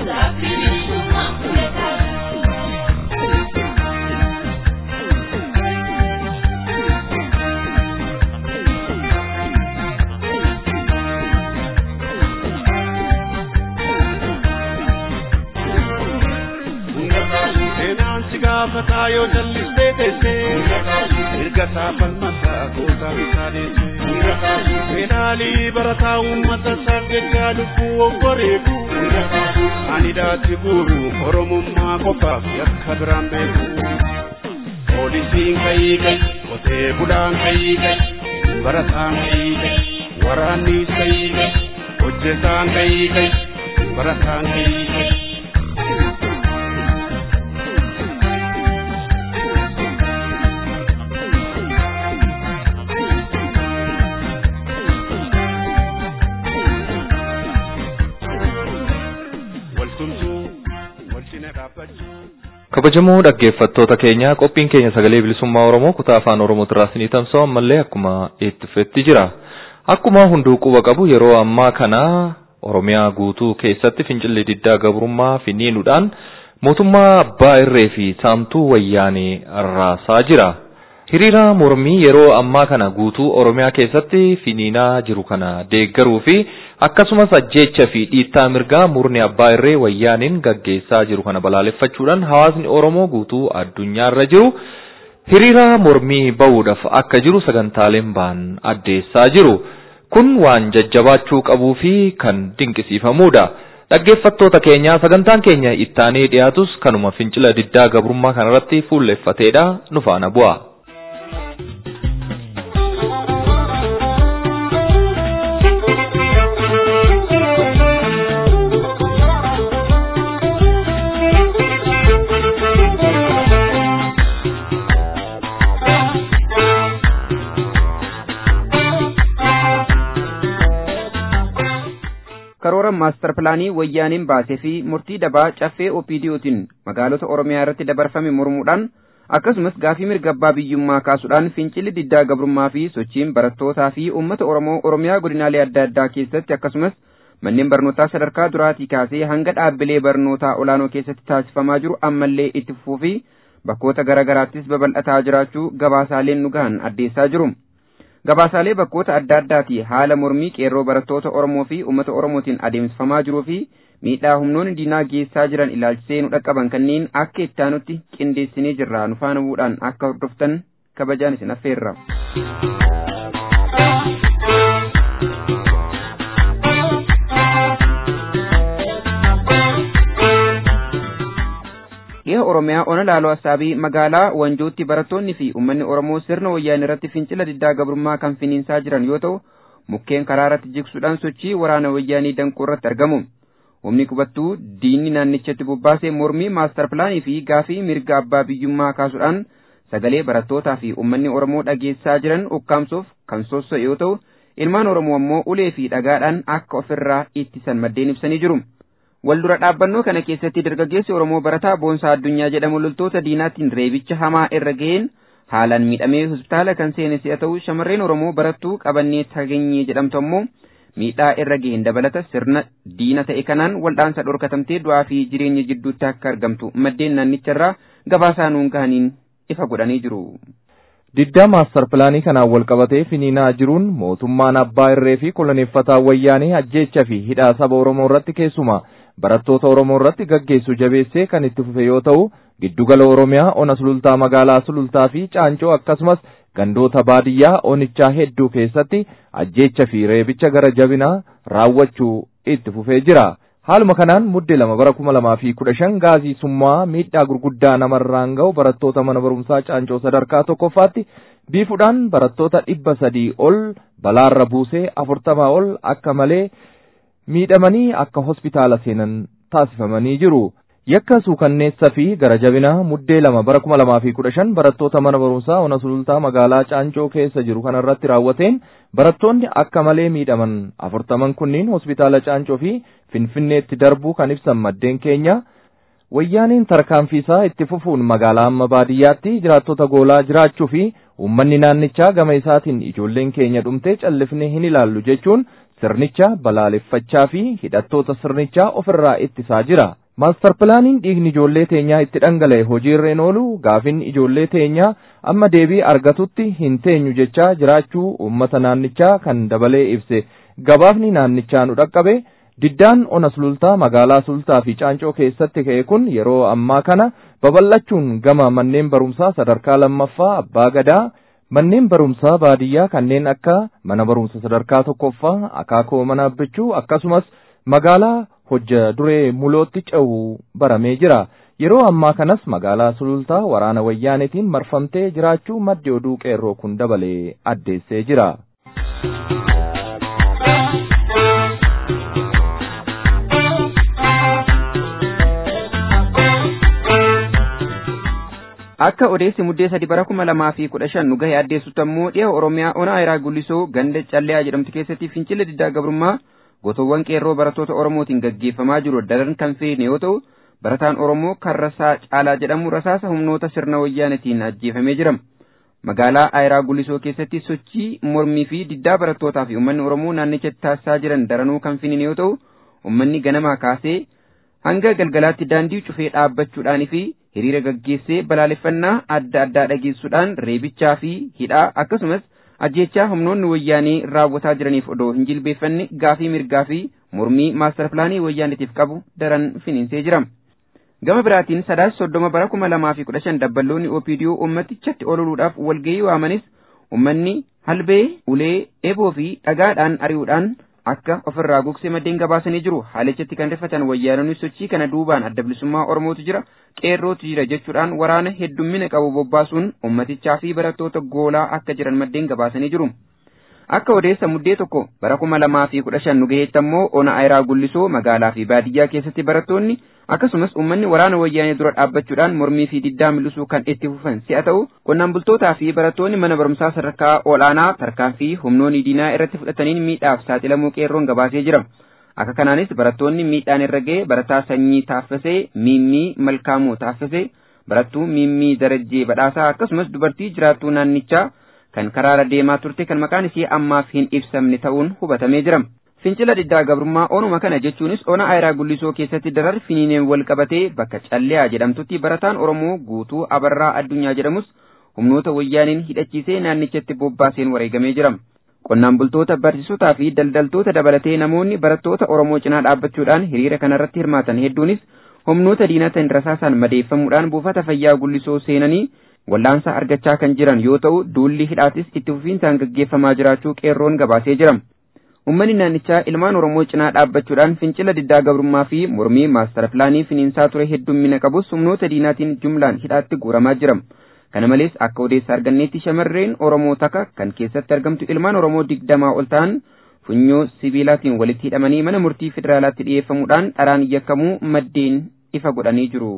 gaafataa yoo jallistee teessee erga saafan mataa gootaa bitaaneesse fedhaalii barataa uummata isaaf jechaa lubbuu obboreetu ani daatti guuru oromummaa qofaaf yakka biraan beeku poolisiin kayii kay qotee bulaan kayii kay barataan kayii kay waraannis kayii kay hojjetaan kayii kay barataan kayii kay. kabajamoo dhaggeeffattoota keenya qophiin keenya sagalee bilisummaa oromoo kutaa afaan oromoo irraa isinii tamsa'u ammallee akkuma itti fufetti jira akkuma hunduu quba qabu yeroo ammaa kana oromiyaa guutuu keessatti fincilli diddaa gabrummaa finiinuudhaan mootummaa abbaa irree fi saamtuu wayyaanee raasaa jira. hiriira mormii yeroo ammaa kana guutuu oromiyaa keessatti finiinaa jiru kana deeggaruu fi akkasumas ajjeecha fi dhiittaa mirgaa murni abbaa irree wayyaaniin gaggeessaa jiru kana balaaleffachuudhaan hawaasni oromoo guutuu addunyaarra jiru hiriira mormii ba'uudhaaf akka jiru sagantaaleen ba'an addeessaa jiru kun waan jajjabaachuu qabuu fi kan dinqisiifamudha. Dhaggeeffattoota keenya sagantaan keenya ittaanee dhiyaatus kanuma fincila diddaa gabrummaa kanarratti fuulleeffateedha nu faana bu'a. karoora maastar pilaanii wayyaaniin baasee fi murtii dabaa caffee opiidiyootiin magaalota oromiyaa irratti dabarfame mormuudhaan akkasumas gaafii mirga abbaa biyyummaa kaasuudhaan fincilli diddaa gabrummaa fi sochiin barattootaa fi uummata oromoo oromiyaa godinaalee adda addaa keessatti akkasumas manneen barnootaa sadarkaa duraatii kaasee hanga dhaabbilee barnootaa olaanoo keessatti taasifamaa jiru ammallee itti fufuu fi bakkoota garaagaraattis babal'ataa jiraachuu gabaasaaleen nu gahan addeessaa jiru. gabaasaalee bakkoota adda addaati haala mormii qeerroo barattoota Oromoo fi uummata Oromootiin adeemsifamaa jiruu fi miidhaa humnoonni diinaa geessaa jiran ilaalchisee nu dhaqqaban kanneen akka ittaanutti qindeessinee jirra nu faana bu'uudhaan akka hordoftan kabajaan isin affeerra. dhiha oromiyaa ona laaloo assaabii magaalaa wanjootti barattoonni fi uummanni oromoo sirna wayyaanee irratti fincila diddaa gabrummaa kan finiinsaa jiran yoo ta'u mukkeen karaa irratti jigsuudhaan sochii waraana wayyaanii danquu irratti argamu humni qubattuu diinni naannichatti bobbaasee mormii maastar pilaanii fi gaafii mirga abbaa biyyummaa kaasuudhaan sagalee barattootaa fi uummanni oromoo dhageessaa jiran ukkaamsuuf kan sosso'e yoo ta'u ilmaan oromoo ammoo ulee fi dhagaadhaan akka ofirraa ittisan maddeen ibsanii jiru. Waldura dhaabbannoo kana keessatti dargaggeessi Oromoo barataa boonsaa addunyaa jedhamu loltoota diinaatiin reebicha hamaa irra ga'een haalaan miidhamee hospitaala kan seene si'a ta'u shamarreen Oromoo barattuu qabannee tageenyee jedhamtu ammoo miidhaa irra ga'een dabalata sirna diina ta'e kanaan waldhaansa dhorkatamtee du'aa fi jireenya jidduutti akka argamtu maddeen naannicharraa gabaasaa nuun gahaniin ifa godhanii jiru. Diddaa maastar pilaanii kanaan wal qabatee finiinaa jiruun mootummaan abbaa irree fi koloneeffataa wayyaanee ajjeecha fi hidhaa saba Oromoo irratti keessumaa barattoota Oromoo irratti gaggeessu jabeessee kan itti fufe yoo ta'u giddugala oromiyaa ona sulultaa magaalaa sulultaa fi caancoo akkasumas gandoota baadiyyaa onichaa hedduu keessatti ajjeecha fi reebicha gara jabinaa raawwachuu itti fufee jira. Haaluma kanaan muddee lama bara kuma lamaa fi kudha shan gaazii summaa miidhaa gurguddaa namarraan ga'u barattoota mana barumsaa caancoo sadarkaa tokkoffaatti biifuudhaan barattoota dhibba sadii ol balaarra buusee afurtamaa ol akka malee miidhamanii akka hospitaala seenan taasifamanii jiru. Yakka suukanneessa fi gara jabinaa muddee lama bara kuma lamaa fi kudha shan barattoota mana barumsaa ona sulultaa magaalaa caancoo keessa jiru kanarratti raawwateen barattoonni akka malee miidhaman afurtaman kunniin hospitaala caancoo fi finfinneetti darbuu kan ibsan maddeen keenya wayyaaniin tarkaanfiisaa itti fufuun magaalaa amma baadiyyaatti jiraattota goolaa jiraachuu fi uummanni naannichaa gama isaatiin ijoolleen keenya dhumtee callifnee hin ilaallu jechuun sirnicha balaaleffachaa fi hidhattoota sirnichaa ofirraa ittisaa jira. Maastar pilaaniin dhiigni ijoollee teenyaa itti dhangala'e hojiirreen oolu gaafin ijoollee teenyaa amma deebii argatutti hin teenyu jechaa jiraachuu uummata naannichaa kan dabalee ibse gabaafni naannichaa nu dhaqqabe diddaan ona sulultaa magaalaa sulultaa fi caancoo keessatti ka'e kun yeroo ammaa kana babal'achuun gama manneen barumsaa sadarkaa lammaffaa abbaa gadaa manneen barumsaa baadiyyaa kanneen akka mana barumsa sadarkaa tokkoffaa akaakoo mana abbichuu akkasumas magaalaa hojja duree mulootti ce'u baramee jira. Yeroo ammaa kanas magaalaa sulultaa waraana wayyaanetiin marfamtee jiraachuu maddi oduu qeerroo kun dabalee addeessee jira. Akka odeessi muddee sadi bara kuma lamaa fi kudha shan nu gahe addeessutti ammoo dhiha Oromiyaa ona ayiraa gullisoo ganda calleyaa jedhamtu keessatti fincila diddaa gabrummaa gotoowwan qeerroo barattoota Oromootiin gaggeeffamaa jiru daran kan feene yoo ta'u barataan Oromoo kan rasaa caalaa jedhamu rasaasa humnoota sirna wayyaanetiin ajjeefamee jira. Magaalaa Ayiraa Gullisoo keessatti sochii mormii fi diddaa barattootaa fi uummanni Oromoo naannichatti taasisaa jiran daranuu kan finiin yoo ta'u uummanni ganamaa kaasee hanga galgalaatti daandii cufee dhaabbachuudhaan fi hiriira gaggeessee balaaleffannaa adda addaa dhageessuudhaan reebichaa fi hidhaa akkasumas ajjechaa humnoonni wayyaanii raawwataa jiraniif odoo hin jilbeeffanne gaafii mirgaa fi mormii maastar pilaanii wayyaanitiif qabu daran finiinsee jira. Gama biraatiin sadaas soddoma bara kuma lamaa fi kudha shan dabballoonni OPDO ummatichatti ololuudhaaf walgahii waamanis ummanni halbee, ulee, eeboo fi dhagaadhaan ari'uudhaan akka ofirraa gogsee maddeen gabaasanii jiru. Haalichatti kan rifatan wayyaanonni sochii kana duubaan adda bilisummaa Oromootu jira, qeerrootu jira jechuudhaan waraana heddummina qabu bobbaasuun ummatichaa fi barattoota goolaa akka jiran maddeen gabaasanii jiru. Akka odeessa muddee tokko bara kuma lamaa fi kudha shan nu gaheetti ammoo ona ayiraa gullisoo magaalaa fi baadiyyaa keessatti barattoonni akkasumas uummanni waraana wayyaanee dura dhaabbachuudhaan mormii fi diddaa mul'isuu kan itti fufan si'a ta'u qonnaan bultootaa fi barattoonni mana barumsaa sadarkaa olaanaa tarkaanfii humnoonni diinaa irratti fudhataniin miidhaaf saaxilamuu qeerroon gabaasee jira. Akka kanaanis barattoonni miidhaan irra ga'e barataa sanyii taaffasee miimmii malkaamuu taaffasee barattuu miimmii darajjee badhaasaa akkasumas dubartii jiraattuu naannichaa kan karaara deemaa turte kan maqaan ishee ammaaf hin ibsamne ta'uun hubatamee jira. Fincila diddaa gabrummaa onuma kana jechuunis ona ayiraa gullisoo keessatti darar finiineen wal qabatee bakka calleyaa jedhamtutti barataan Oromoo guutuu abarraa addunyaa jedhamus humnoota wayyaaniin hidhachiisee naannichatti bobbaaseen wareegamee jira. Qonnaan bultoota barsiisotaa fi daldaltoota dabalatee namoonni barattoota Oromoo cinaa dhaabbachuudhaan hiriira kanarratti hirmaatan hedduunis humnoota diinataan rasaasaan madeeffamuudhaan buufata fayyaa gullisoo seenanii wallaansa argachaa kan jiran yoo ta'u duulli hidhaatis itti fufiinsaan gaggeeffamaa jiraachuu qeerroon gabaasee jira. Uummanni naannichaa ilmaan Oromoo cinaa dhaabbachuudhaan fincila diddaa gabrummaa fi mormii maastara pilaanii finiinsaa ture heddummina qabus humnoota diinaatiin jumlaan hidhaatti guuramaa jira. Kana malees akka odeessa arganneetti shamarreen Oromoo takka kan keessatti argamtu ilmaan Oromoo digdamaa ol ta'an funyoo sibiilaatiin walitti hidhamanii mana murtii federaalaatti dhiyeeffamuudhaan dharaan yakkamuu maddeen ifa godhanii jiru.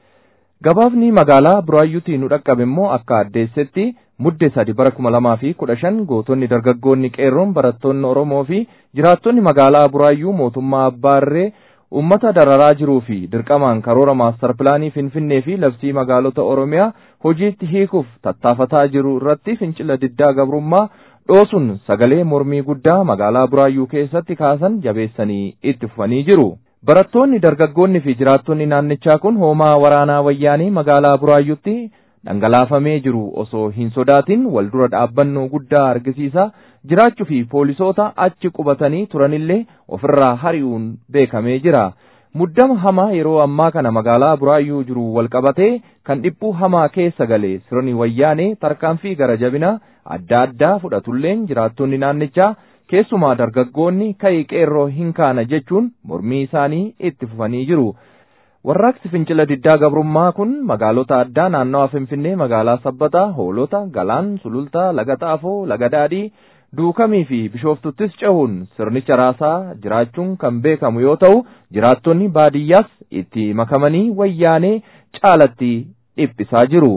Gabaafni magaalaa Buraayyuutii nu dhaqqabe immoo akka addeessetti mudde sadi bara kuma lamaa fi kudha shan gootonni dargaggoonni qeerroon barattoonni Oromoo fi jiraattonni magaalaa Buraayyuu mootummaa Abbaarree uummata dararaa jiruu fi dirqamaan karoora maastar pilaanii Finfinnee fi labsii magaalota Oromiyaa hojiitti hiikuuf tattaafataa jiru irratti fincila diddaa gabrummaa dhoosuun sagalee mormii guddaa magaalaa Buraayyuu keessatti kaasan jabeessanii itti fufanii jiru. Barattoonni dargaggoonni fi jiraattonni naannichaa kun hoomaa waraanaa wayyaanii magaalaa Buraayyuutti dhangalaafamee jiru osoo hin sodaatin wal dura dhaabbannoo guddaa argisiisaa jiraachuu fi poolisoota achi qubatanii turanillee ofirraa hari'uun beekamee jira. muddama hamaa yeroo ammaa kana magaalaa buraayyuu jiru walqabatee kan dhiphuu hamaa keessa galee sirni wayyaanee tarkaanfii gara jabina adda addaa fudhatulleen jiraattonni naannichaa keessumaa dargaggoonni ka'ii qeerroo hin kaana jechuun mormii isaanii itti fufanii jiru. Warraaqsi fincila diddaa gabrummaa kun magaalota addaa naannawa Finfinnee magaalaa Sabbataa, Hoolota, Galaan, Sulultaa, Laga Xaafoo, Laga Daadhii, Duukamii fi Bishoftuttis cehuun sirnicha raasaa jiraachuun kan beekamu yoo ta'u, jiraattonni baadiyyaas itti makamanii wayyaanee caalatti dhiphisaa jiru.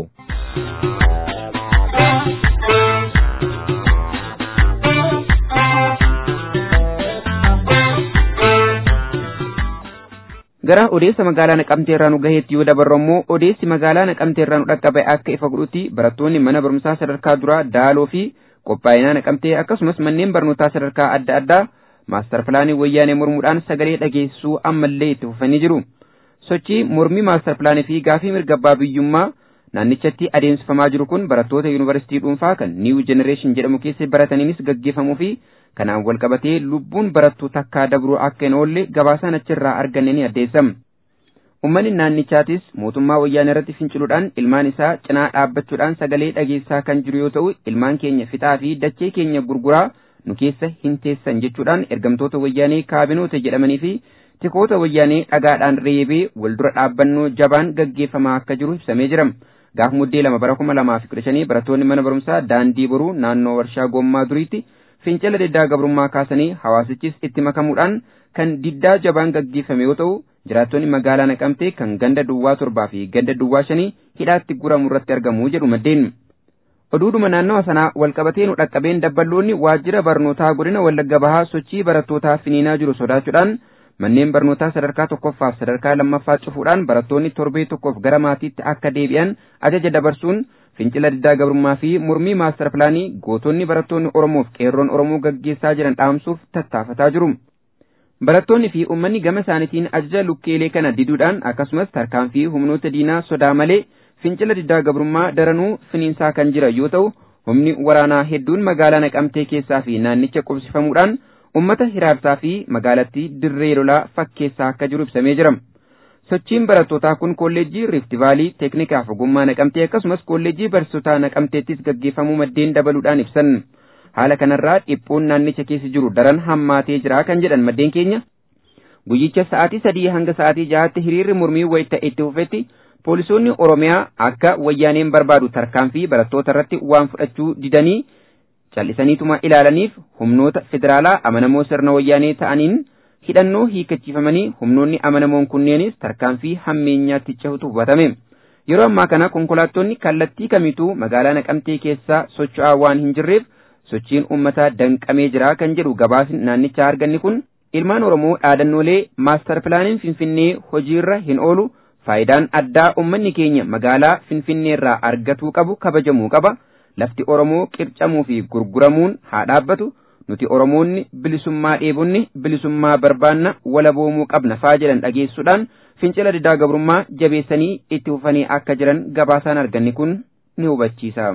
gara odeessa magaalaa naqamtee irraa nu gaheetti yoo dabarru immoo odeessi magaalaa naqamtee irraa nu dhaqqabe akka ifa godhutti barattoonni mana barumsaa sadarkaa duraa daaloo fi qophaa'inaa naqamtee akkasumas manneen barnootaa sadarkaa adda addaa maastar pilaanii wayyaanee mormuudhaan sagalee dhageessisuu ammallee itti fufanii jiru sochii mormii maastar pilaanii fi gaafii mirga abbaa biyyummaa naannichatti adeemsifamaa jiru kun barattoota yuunivarsiitii dhuunfaa kan niiw jenereeshin jedhamu keessa barataniinis gaggeeffamuu fi kanaan walqabatee lubbuun barattuu takkaa dabruu akka hin oolle gabaasaan achirraa arganne ni addeessam. Uummanni naannichaatis mootummaa wayyaanee irratti finciluudhaan ilmaan isaa cinaa dhaabbachuudhaan sagalee dhageessaa kan jiru yoo ta'u ilmaan keenya fixaa fi dachee keenya gurguraa nu keessa hin teessan jechuudhaan ergamtoota wayyaanee kaabinoota jedhamanii fi tikoota wayyaanee dhagaadhaan reebee waldura dhaabbannoo jabaan gaggeeffamaa akka jiru ibsamee jira. Gaaf muddee lama bara kuma lamaa fi kudha shanii barattoonni mana barumsaa daandii boruu naannoo warshaa gommaa duriitti fincila diddaa gabrummaa kaasanii hawaasichis itti makamuudhaan kan diddaa jabaan gaggeeffame yoo ta'u jiraattonni magaalaa naqamtee kan ganda duwwaa torbaa fi ganda duwwaa shanii hidhaatti guramu irratti argamu jedhu maddeen. Oduudhuma naannawa sanaa walqabatee nu dhaqqabeen dabballoonni waajjira barnootaa godina Wallagga Bahaa sochii barattootaa finiinaa jiru sodaachuudhaan manneen barnootaa sadarkaa tokkoffaaf sadarkaa lammaffaa cufuudhaan barattoonni torbee tokkoof gara maatiitti akka deebi'an ajaja dabarsuun fincila diddaa gabrummaa fi mormii maastar pilaanii gootonni barattoonni Oromoof qeerroon Oromoo gaggeessaa jiran dhaamsuuf tattaafataa jiru. Barattoonni fi uummanni gama isaaniitiin ajaja lukkeelee kana diduudhaan akkasumas tarkaanfii humnoota diinaa sodaa malee fincila diddaa gabrummaa daranuu finiinsaa kan jira yoo ta'u humni waraanaa hedduun magaalaa naqamtee keessaa fi naannicha qubsifamuudhaan ummata hiraarsaa fi magaalattii dirree lolaa fakkeessaa akka jiru ibsamee jira. Sochiin barattootaa kun kolleejjii Rift Vaalii Teeknikaaf ogummaa naqamtee akkasumas kolleejjii barsiisotaa naqamteettis gaggeeffamuu maddeen dabaluudhaan ibsan. Haala kanarraa dhiphuun naannicha keessa jiru daran hammaatee jira kan jedhan maddeen keenya. Guyyicha sa'aatii sadii hanga sa'aatii jahaatti hiriirri mormii wayita itti fufetti poolisoonni Oromiyaa akka wayyaaneen barbaadu tarkaanfii barattoota irratti waan fudhachuu didanii cal'isaniituma ilaalaniif humnoota federaalaa amanamoo sirna wayyaanee ta'aniin hidhannoo hiikachiifamanii humnoonni amanamoon kunneenis tarkaanfii hammeenyaatti cehutu hubatame. Yeroo ammaa kana konkolaattonni kallattii kamituu magaalaa naqamtee keessaa socho'aa waan hin jirreef sochiin uummataa danqamee jira kan jedhu gabaasni naannichaa arganni kun ilmaan Oromoo dhaadannoolee maastar pilaaniin Finfinnee hojiirra hin oolu faayidaan addaa uummanni keenya magaalaa Finfinneerraa argatuu qabu kabajamuu qaba. lafti Oromoo qircamuu fi gurguramuun haa dhaabbatu nuti Oromoonni bilisummaa dheebonni bilisummaa barbaanna walaboomuu qabna faa jedhan dhageessuudhaan fincila diddaa gabrummaa jabeessanii itti fufanii akka jiran gabaasaan arganni kun ni hubachiisa.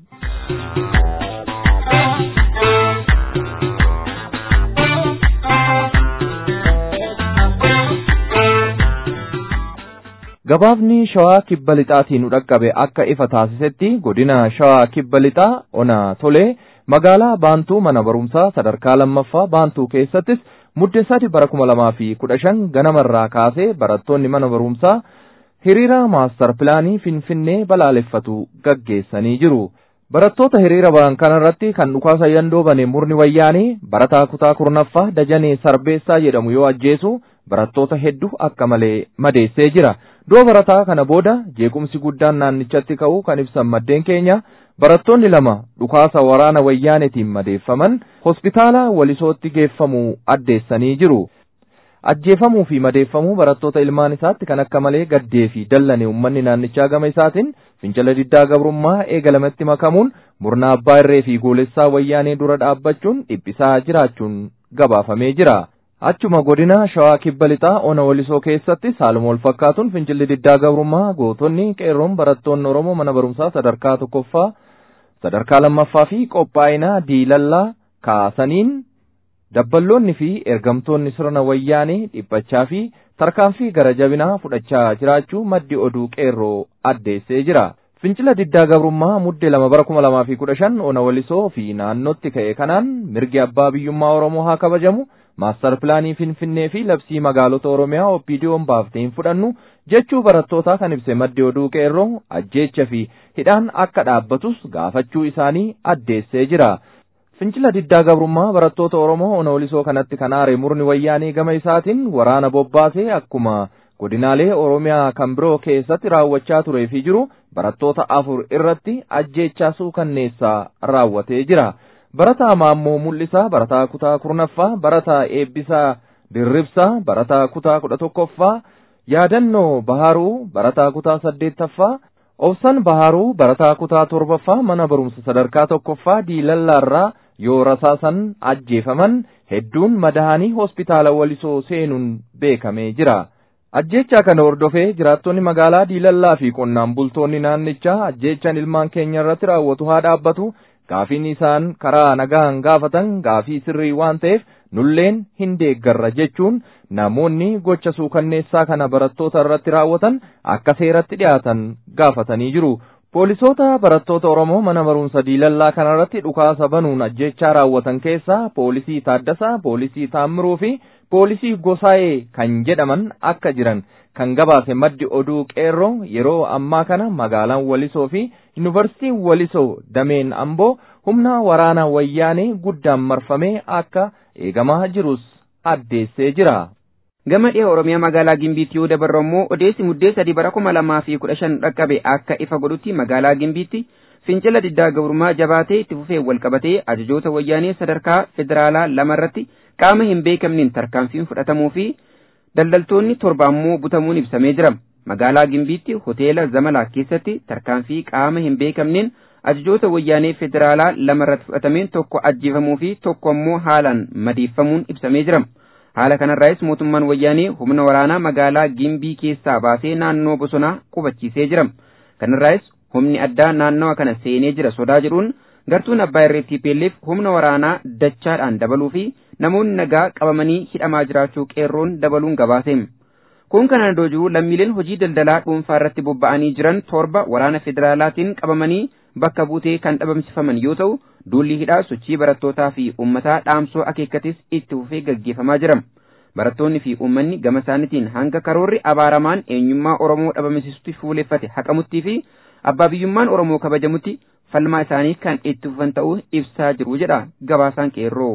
Gabaafni shawaa kibba lixaatiin dhaqqabe akka ifa taasisetti godina shawaa kibba lixaa ona tolee magaalaa baantuu mana barumsaa sadarkaa lammaffaa baantuu keessattis mudde sadi bara kuma lamaa fi kudha shan ganamarraa kaasee barattoonni mana barumsaa hiriira maastar pilaanii finfinnee balaaleffatu gaggeessanii jiru. Barattoota hiriira ba'an kanarratti kan dhukaasa yandoo bane murni wayyaanii barataa kutaa kurnaffaa dajanee sarbeessaa jedhamu yoo ajjeesu barattoota hedduu akka malee madeessee jira. Du'a barataa kana booda jeequmsi guddaan naannichatti ka'uu kan ibsan maddeen keenya barattoonni lama dhukaasa waraana wayyaanetiin madeeffaman hospitaala walisootti geeffamuu addeessanii jiru. Ajjeefamuu fi madeeffamuu barattoota ilmaan isaatti kan akka malee gaddee fi dallane uummanni naannichaa gama isaatiin fincila diddaa gabrummaa eegalamatti makamuun murna abbaa irree fi goolessaa wayyaanee dura dhaabbachuun dhiphisaa jiraachuun gabaafamee jira. Achuma godina shawaa kibba lixaa ona walisoo keessatti haaluma wal fakkaatuun fincilli diddaa gabrummaa gootonni qeerroon barattoonni Oromoo mana barumsaa sadarkaa tokkoffaa sadarkaa lammaffaa fi qophaa'inaa diilallaa kaasaniin dabballoonni fi ergamtoonni sirna wayyaanee dhiphachaa fi tarkaanfii gara jabinaa fudhachaa jiraachuu maddi oduu qeerroo addeessee jira. Fincila diddaa gabrummaa muddee lama bara kuma lamaa fi kudha shan ona walisoo fi naannootti ka'e kanaan mirgi abbaa biyyummaa Oromoo haa kabajamu maastar pilaanii Finfinnee fi labsii magaalota Oromiyaa OPDO'n baaftee hin fudhannu jechuu barattootaa kan ibse maddi oduu qeerroo ajjeecha fi hidhaan akka dhaabbatus gaafachuu isaanii addeessee jira. Fincila diddaa gabrummaa barattoota Oromoo ona walisoo kanatti kan aare murni wayyaanee gama isaatiin waraana bobbaasee akkuma godinaalee Oromiyaa kan biroo keessatti raawwachaa turee fi jiru barattoota afur irratti ajjeechaa suukanneessaa raawwatee jira. Barataa Maammoo Mul'isaa, Barataa Kutaa Kurnaffaa, Barataa Eebbisaa Dirribsaa, Barataa Kutaa kudha tokkoffaa, Yaadannoo Baharuu, Barataa Kutaa saddeettaffaa, Obsan Baharuu, Barataa Kutaa torbaffaa mana barumsa sadarkaa tokkoffaa Diilallaarraa yoo rasaasan ajjeefaman hedduun madahanii hospitaala walisoo seenuun beekamee jira. Ajjeechaa kana hordofee jiraattonni magaalaa Diilallaa fi qonnaan bultoonni naannichaa ajjeechaan ilmaan keenya irratti raawwatu haa dhaabbatu gaafiin isaan karaa nagaan gaafatan gaafii sirrii waan ta'eef nulleen hin deeggarra jechuun namoonni gocha suukanneessaa kana barattoota irratti raawwatan akka seeratti dhiyaatan gaafatanii jiru. Poolisoota barattoota Oromoo mana barumsa diilallaa kanarratti dhukaasa banuun ajjeechaa raawwatan keessaa poolisii Taaddasaa, poolisii Taammiruu fi poolisii Gosaa'ee kan jedhaman akka jiran kan gabaase maddi oduu qeerroo yeroo ammaa kana magaalaan Walisoo fi Yuunivarsiitiin Walisoo dameen Amboo humna waraana wayyaanee guddaan marfamee akka eegamaa jirus addeessee jira. Gama dhiha Oromiyaa magaalaa Gimbiitti yoo dabarru immoo odeessi muddee sadii bara kuma lamaa fi kudha shan dhaqqabe akka ifa godhutti magaalaa Gimbiitti fincila diddaa gabrummaa jabaatee itti fufee wal qabatee ajajoota wayyaanee sadarkaa federaalaa lama irratti qaama hin beekamneen tarkaanfiin fudhatamuu fi daldaltoonni torba ammoo butamuun ibsamee jira. Magaalaa Gimbiitti hoteela Zamalaa keessatti tarkaanfii qaama hin beekamneen ajajoota wayyaanee federaalaa lama irratti fudhatameen tokko ajjeefamuu fi tokko ammoo haalaan madeeffamuun ibsamee jira. Haala kanarraayis mootummaan wayyaanee humna waraanaa magaalaa Gimbii keessaa baasee naannoo bosonaa qubachiisee jira. Kanarraayis humni addaa naannawa kana seenee jira sodaa jedhuun gartuun abbaa irree TPLF humna waraanaa dachaadhaan dabaluu fi namoonni nagaa qabamanii hidhamaa jiraachuu qeerroon dabaluun gabaase. Kun kana jiru lammiileen hojii daldalaa dhuunfaa irratti bobba'anii jiran torba waraana federaalaatiin qabamanii bakka buutee kan dhabamsifaman yoo ta'u duulli hidhaa sochii barattootaa fi uummataa dhaamsoo akeekkatis itti fufee gaggeeffamaa jira. Barattoonni fi uummanni gama isaaniitiin hanga karoorri abaaramaan eenyummaa Oromoo dhabamsiisutti fuuleffate haqamuttii fi abbaa biyyummaan Oromoo kabajamutti falmaa isaanii kan itti fufan ta'uu ibsaa jiru jedha gabaasaan qeerroo.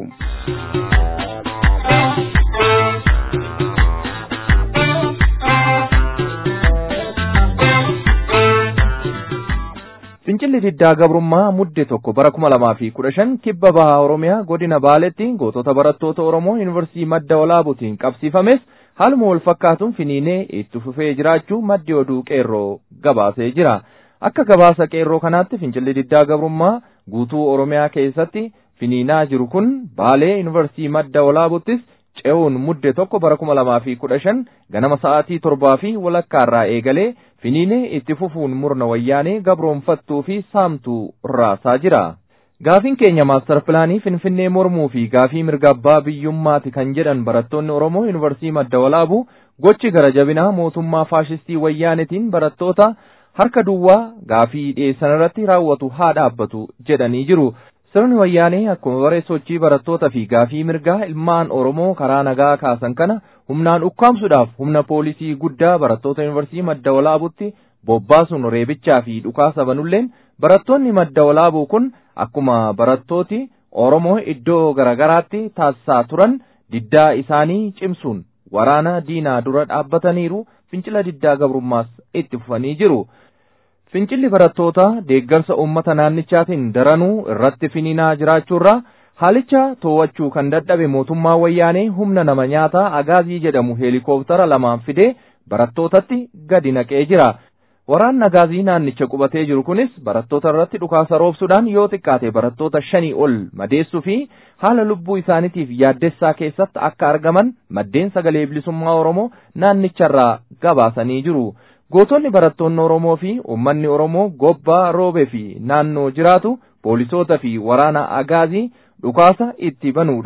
Fincilli diddaa gabrummaa mudde tokko bara kuma lamaa fi kudha shan kibba bahaa Oromiyaa godina Baaleetti gootota barattoota Oromoo Yuunivarsiitii madda walaabuutiin qabsiifames haaluma wal fakkaatuun finiinee itti fufee jiraachuu maddi oduu qeerroo gabaasee jira. Akka gabaasa qeerroo kanaatti fincilli diddaa gabrummaa guutuu Oromiyaa keessatti finiinaa jiru kun Baalee Yuunivarsiitii madda walaabuttis ce'uun mudde tokko bara kuma lamaa fi kudha shan ganama sa'aatii torbaa fi walakkaarraa eegalee finiinee itti fufuun murna wayyaanee gabroonfattuu fi saamtuu raasaa jira. Gaafiin keenya maastar pilaanii Finfinnee mormuu fi gaafii mirga abbaa biyyummaati kan jedhan barattoonni Oromoo Yuunivarsiitii madda walaabuu gochi gara jabinaa mootummaa faashistii wayyaanetiin barattoota harka duwwaa gaafii dhiyeessan irratti raawwatu haa dhaabbatu jedhanii jiru. Sirni wayyaanee akkuma baree sochii barattootaa fi gaafii mirgaa ilmaan Oromoo karaa nagaa kaasan kana humnaan ukkaamsuudhaaf humna poolisii guddaa barattoota yuunivarsiitii madda walaabuutti bobbaasuun reebichaa fi dhukaasa banulleen barattoonni madda walaabuu kun akkuma barattooti Oromoo iddoo garaagaraatti taasisaa turan diddaa isaanii cimsuun waraana diinaa dura dhaabbataniiru fincila diddaa gabrummaas itti fufanii jiru. Fincilli barattootaa deeggarsa uummata naannichaatiin daranuu irratti finiinaa jiraachuurraa haalicha to'achuu kan dadhabe mootummaa wayyaanee humna nama nyaataa agaazii jedhamu heelikooptara lamaan fidee barattootatti gadi naqee jira. Waraanni agaazii naannicha qubatee jiru kunis barattoota irratti dhukaasa roobsuudhaan yoo xiqqaate barattoota shanii ol madeessuu fi haala lubbuu isaaniitiif yaaddessaa keessatti akka argaman maddeen sagalee bilisummaa Oromoo naannicharraa gabaasanii jiru. Gootonni barattoonni Oromoo fi uummanni Oromoo gobbaa roobee fi naannoo jiraatu poolisoota fi waraana agaazii dhukaasa itti banuudhaan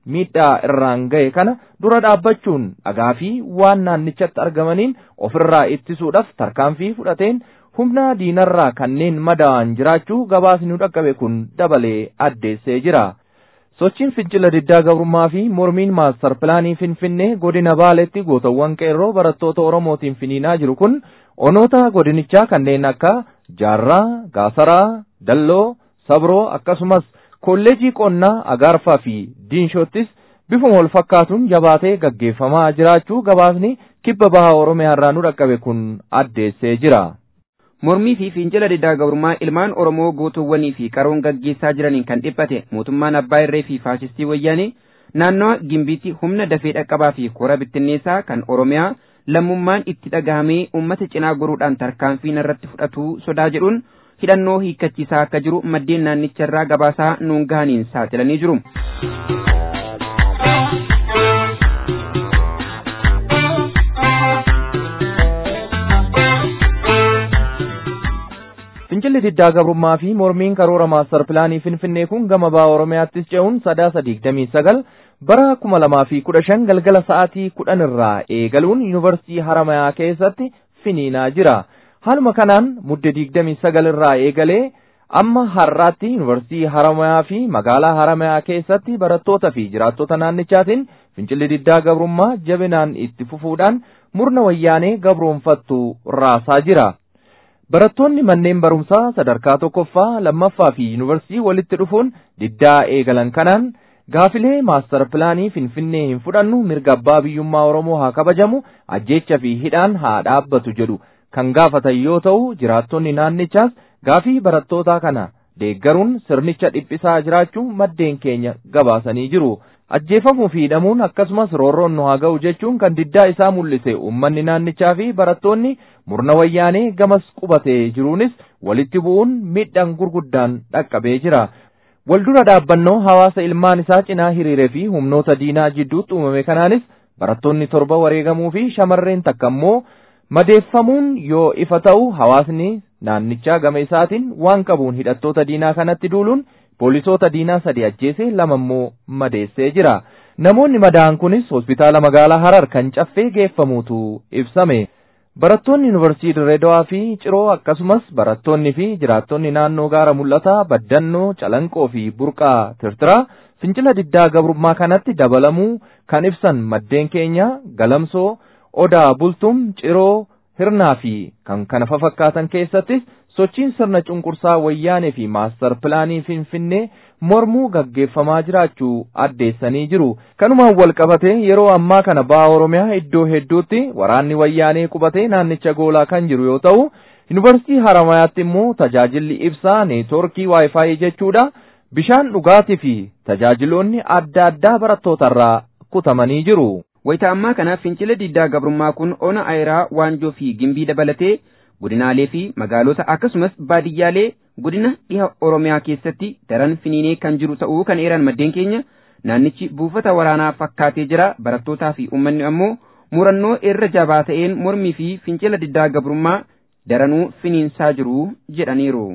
miidhaa irraan ga'e kana dura dhaabbachuun dhagaa fi waan naannichatti argamaniin ofirraa ittisuudhaaf tarkaanfii fudhateen humna diinarraa kanneen madaa'an jiraachuu gabaasni nu dhaqqabe kun dabalee addeessee jira. Sochiin fincila diddaa gabrummaa fi mormiin maastar pilaanii Finfinnee godina Baaleetti gootawwan qeerroo barattoota Oromootiin finiinaa jiru kun onoota godinichaa kanneen akka Jaarraa, Gaasaraa, Dalloo, Sabroo akkasumas kolleejii qonnaa Agaarfaa fi Diinshoottis bifuma wal fakkaatuun jabaatee gaggeeffamaa jiraachuu gabaasni kibba bahaa Oromiyaa irraa nu dhaqqabe kun addeessee jira. Mormii fi fincila diddaa gabrummaa ilmaan Oromoo gootuwwanii fi qaroon gaggeessaa jiraniin kan dhiphate mootummaan abbaa irree fi faashistii wayyaanee naannawa gimbiitti humna dafee dhaqqabaa fi kora bittinneessaa kan Oromiyaa lammummaan itti dhagahamee uummata cinaa goruudhaan tarkaanfii irratti fudhatu sodaa jedhuun hidhannoo hiikkachiisaa akka jiru maddeen naannicharraa gabaasaa nuun gahaniin saaxilanii jiru. Fincilli diddaa gabrummaa fi mormiin karoora maastar pilaanii Finfinnee kun gama bahaa Oromiyaattis ce'uun sadaasa digdamii sagal bara kuma lamaa fi kudha shan galgala sa'aatii kudhan irraa eegaluun yuunivarsiitii Haramayaa keessatti finiinaa jira. Haaluma kanaan mudde digdamii sagal irraa eegalee amma har'aatti yuunivarsiitii Haramayaa fi magaalaa Haramayaa keessatti barattoota fi jiraattota naannichaatiin fincilli diddaa gabrummaa jabinaan itti fufuudhaan murna wayyaanee gabroonfattu raasaa jira. Barattoonni manneen barumsaa sadarkaa tokkoffaa lammaffaa fi yuunivarsiitii walitti dhufuun diddaa eegalan kanaan gaafilee maastar pilaanii finfinnee hin fudhannu mirga abbaa biyyummaa Oromoo haa kabajamu ajjeecha fi hidhaan haa dhaabbatu jedhu kan gaafatan yoo ta'u jiraattonni naannichaas gaafii barattootaa kana deeggaruun sirnicha dhiphisaa jiraachuu maddeen keenya gabaasanii jiru. ajjeefamuu fi hidhamuun akkasumas roorroon nu haa ga'u jechuun kan diddaa isaa mul'ise uummanni naannichaa fi barattoonni murna wayyaanee gamas qubatee jiruunis walitti bu'uun miidhaan gurguddaan dhaqqabee jira. Waldura dhaabbannoo hawaasa ilmaan isaa cinaa hiriiree fi humnoota diinaa jidduutti uumame kanaanis barattoonni torba wareegamuu fi shamarreen takka immoo madeeffamuun yoo ifa ta'u hawaasni naannichaa gama isaatiin waan qabuun hidhattoota diinaa kanatti duuluun poolisoota diinaa sadi ajjeesee lama immoo madeessee jira. Namoonni madaa'an kunis hospitaala magaalaa Harar kan caffee geeffamuutu ibsame. Barattoonni yuunivarsiitii Dirreedawaa fi Ciroo akkasumas barattoonni fi jiraattonni naannoo gaara mul'ataa Baddannoo, Calanqoo fi Burqaa Tirtiraa fincila diddaa gabrummaa kanatti dabalamuu kan ibsan maddeen keenya Galamsoo, Odaa Bultum, Ciroo, Hirnaa fi kan kana fakkaatan keessattis sochiin sirna cunqursaa wayyaanee fi maastar pilaanii finfinnee mormuu gaggeeffamaa jiraachuu addeessanii jiru. Kanumaan wal qabatee yeroo ammaa kana baha Oromiyaa iddoo hedduutti waraanni wayyaanee qubatee naannicha goolaa kan jiru yoo ta'u, yuunivarsiitii Haramayaatti immoo tajaajilli ibsaa neetworkii waayifaayi jechuudha. Bishaan dhugaatii fi tajaajiloonni adda addaa barattootarraa kutamanii jiru. Wayita ammaa kana fincila diddaa gabrummaa kun ona ayiraa waanjoo fi gimbii dabalatee godinaalee fi magaalota akkasumas baadiyyaalee godina dhiha oromiyaa keessatti daran finiinee kan jiru ta'uu kan eeran maddeen keenya naannichi buufata waraanaa fakkaatee jira barattootaa fi uummanni ammoo murannoo irra jabaa ta'een mormii fi fincila diddaa gabrummaa daranuu finiinsaa jiru jedhaniiru.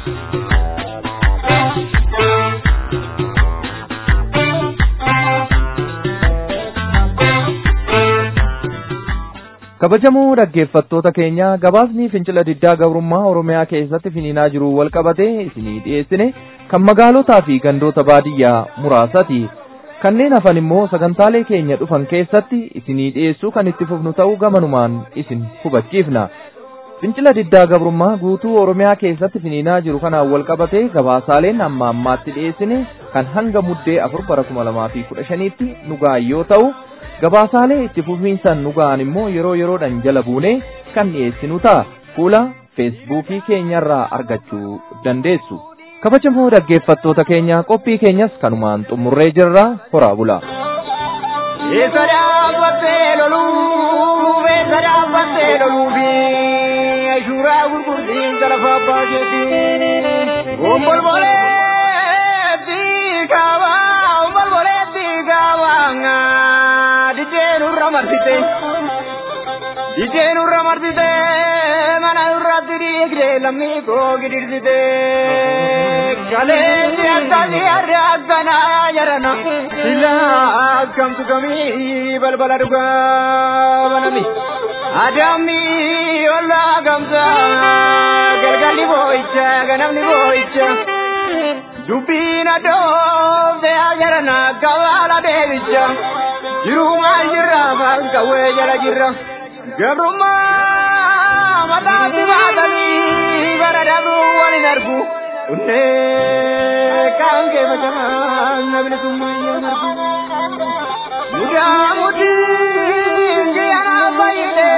kabajamoo dhaggeeffattoota keenya gabaasni fincila diddaa gabrummaa oromiyaa keessatti finiinaa jiru wal qabatee isinii dhiyeessine kan magaalotaa fi gandoota baadiyyaa muraasati kanneen hafan immoo sagantaalee keenya dhufan keessatti isinii dhiyeessuu kan itti fufnu ta'uu gamanumaan isin hubachiifna fincila diddaa gabrummaa guutuu oromiyaa keessatti finiinaa jiru kanaan wal qabatee gabaasaaleen amma ammaatti dhiyeessine kan hanga muddee afur bara kuma lamaa fi kudha shaniitti nu ga'an yoo ta'u gabaasaalee itti fufiinsan nu ga'an immoo yeroo yeroodhaan jala buunee kan dhiyeessinu ta'a fuula feesbuukii keenyarraa argachuu dandeessu. kabajamoo dhaggeeffattoota keenya qophii keenyas kanumaan xumurree jirra horaa bula. Eessa dhaabbattee loluu eessa dhaabbattee loluu fi suuraa gurgurtiin lafa abbaa keetii. Ombolbolee diikaabaa ombolbolee diikaabaa dijeen urra marsite dijeen urra marsite mana urratti dhiigde lammii koo gidirsite kaleessi akkasii har'a akkanaa jarana silaa akkamtu kamii balbala dhugaa banami adamni ollaa gamsa galgalli boo'icha ganamni boo'icha dubbiin adoofte jarana gabaala deebicha jirumaa jirra afaan qawwee jala jirra gabrummaa mataatti baatanii bara dabuu walin argu unnee kaan kee bashannaan namni summayyaan argu mudaa mudiin giyyaa fayyide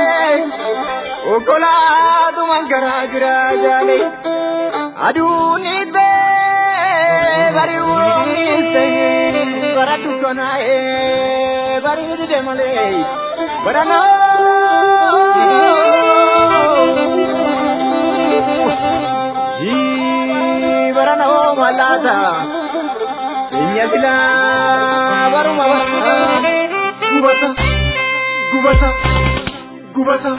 okkolaatuman garaa jira jaale aduun ittee bari'uun ittee bara dukkanaa'ee bareedide malee bara naa bara naa malaata inya sila baruma gubata gubata gubata.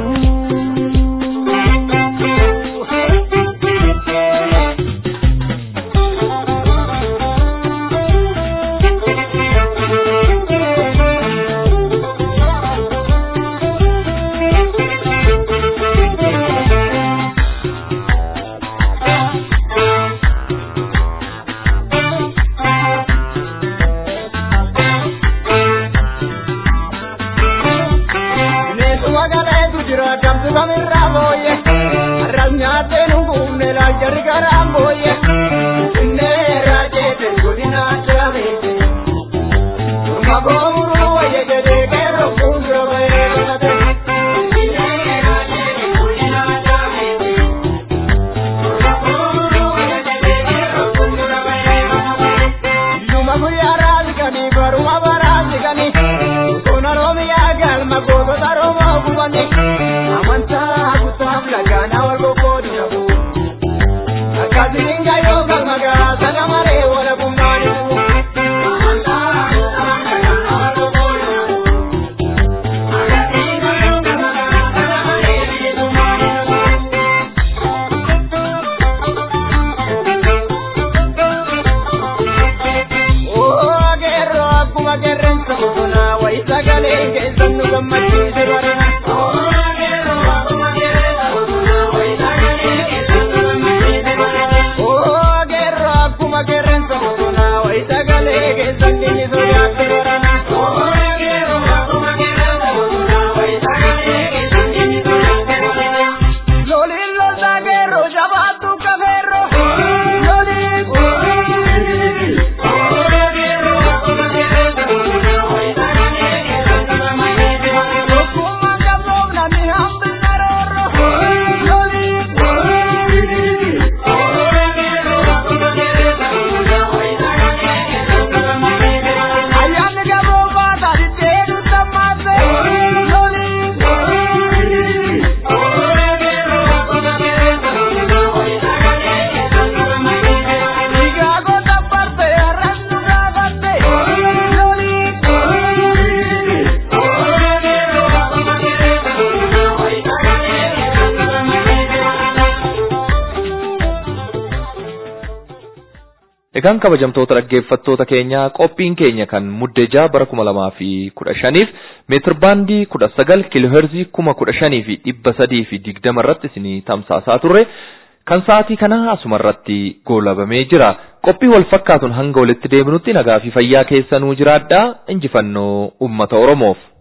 Egaan kabajamtoota dhaggeeffattoota keenyaa qophiin keenya kan muddeejaa bara kuma lamaa fi kudha shaniif meetir baandii kudha sagal kiilooherzii kuma kudha shanii fi dhibba sadii fi digdama irratti isinii tamsaasaa turre kan sa'aatii kana asuma irratti goolabamee jira. Qophii wal fakkaatuun hanga walitti deebinutti nagaa fi fayyaa keessanuu jiraadhaa injifannoo uummata Oromoof.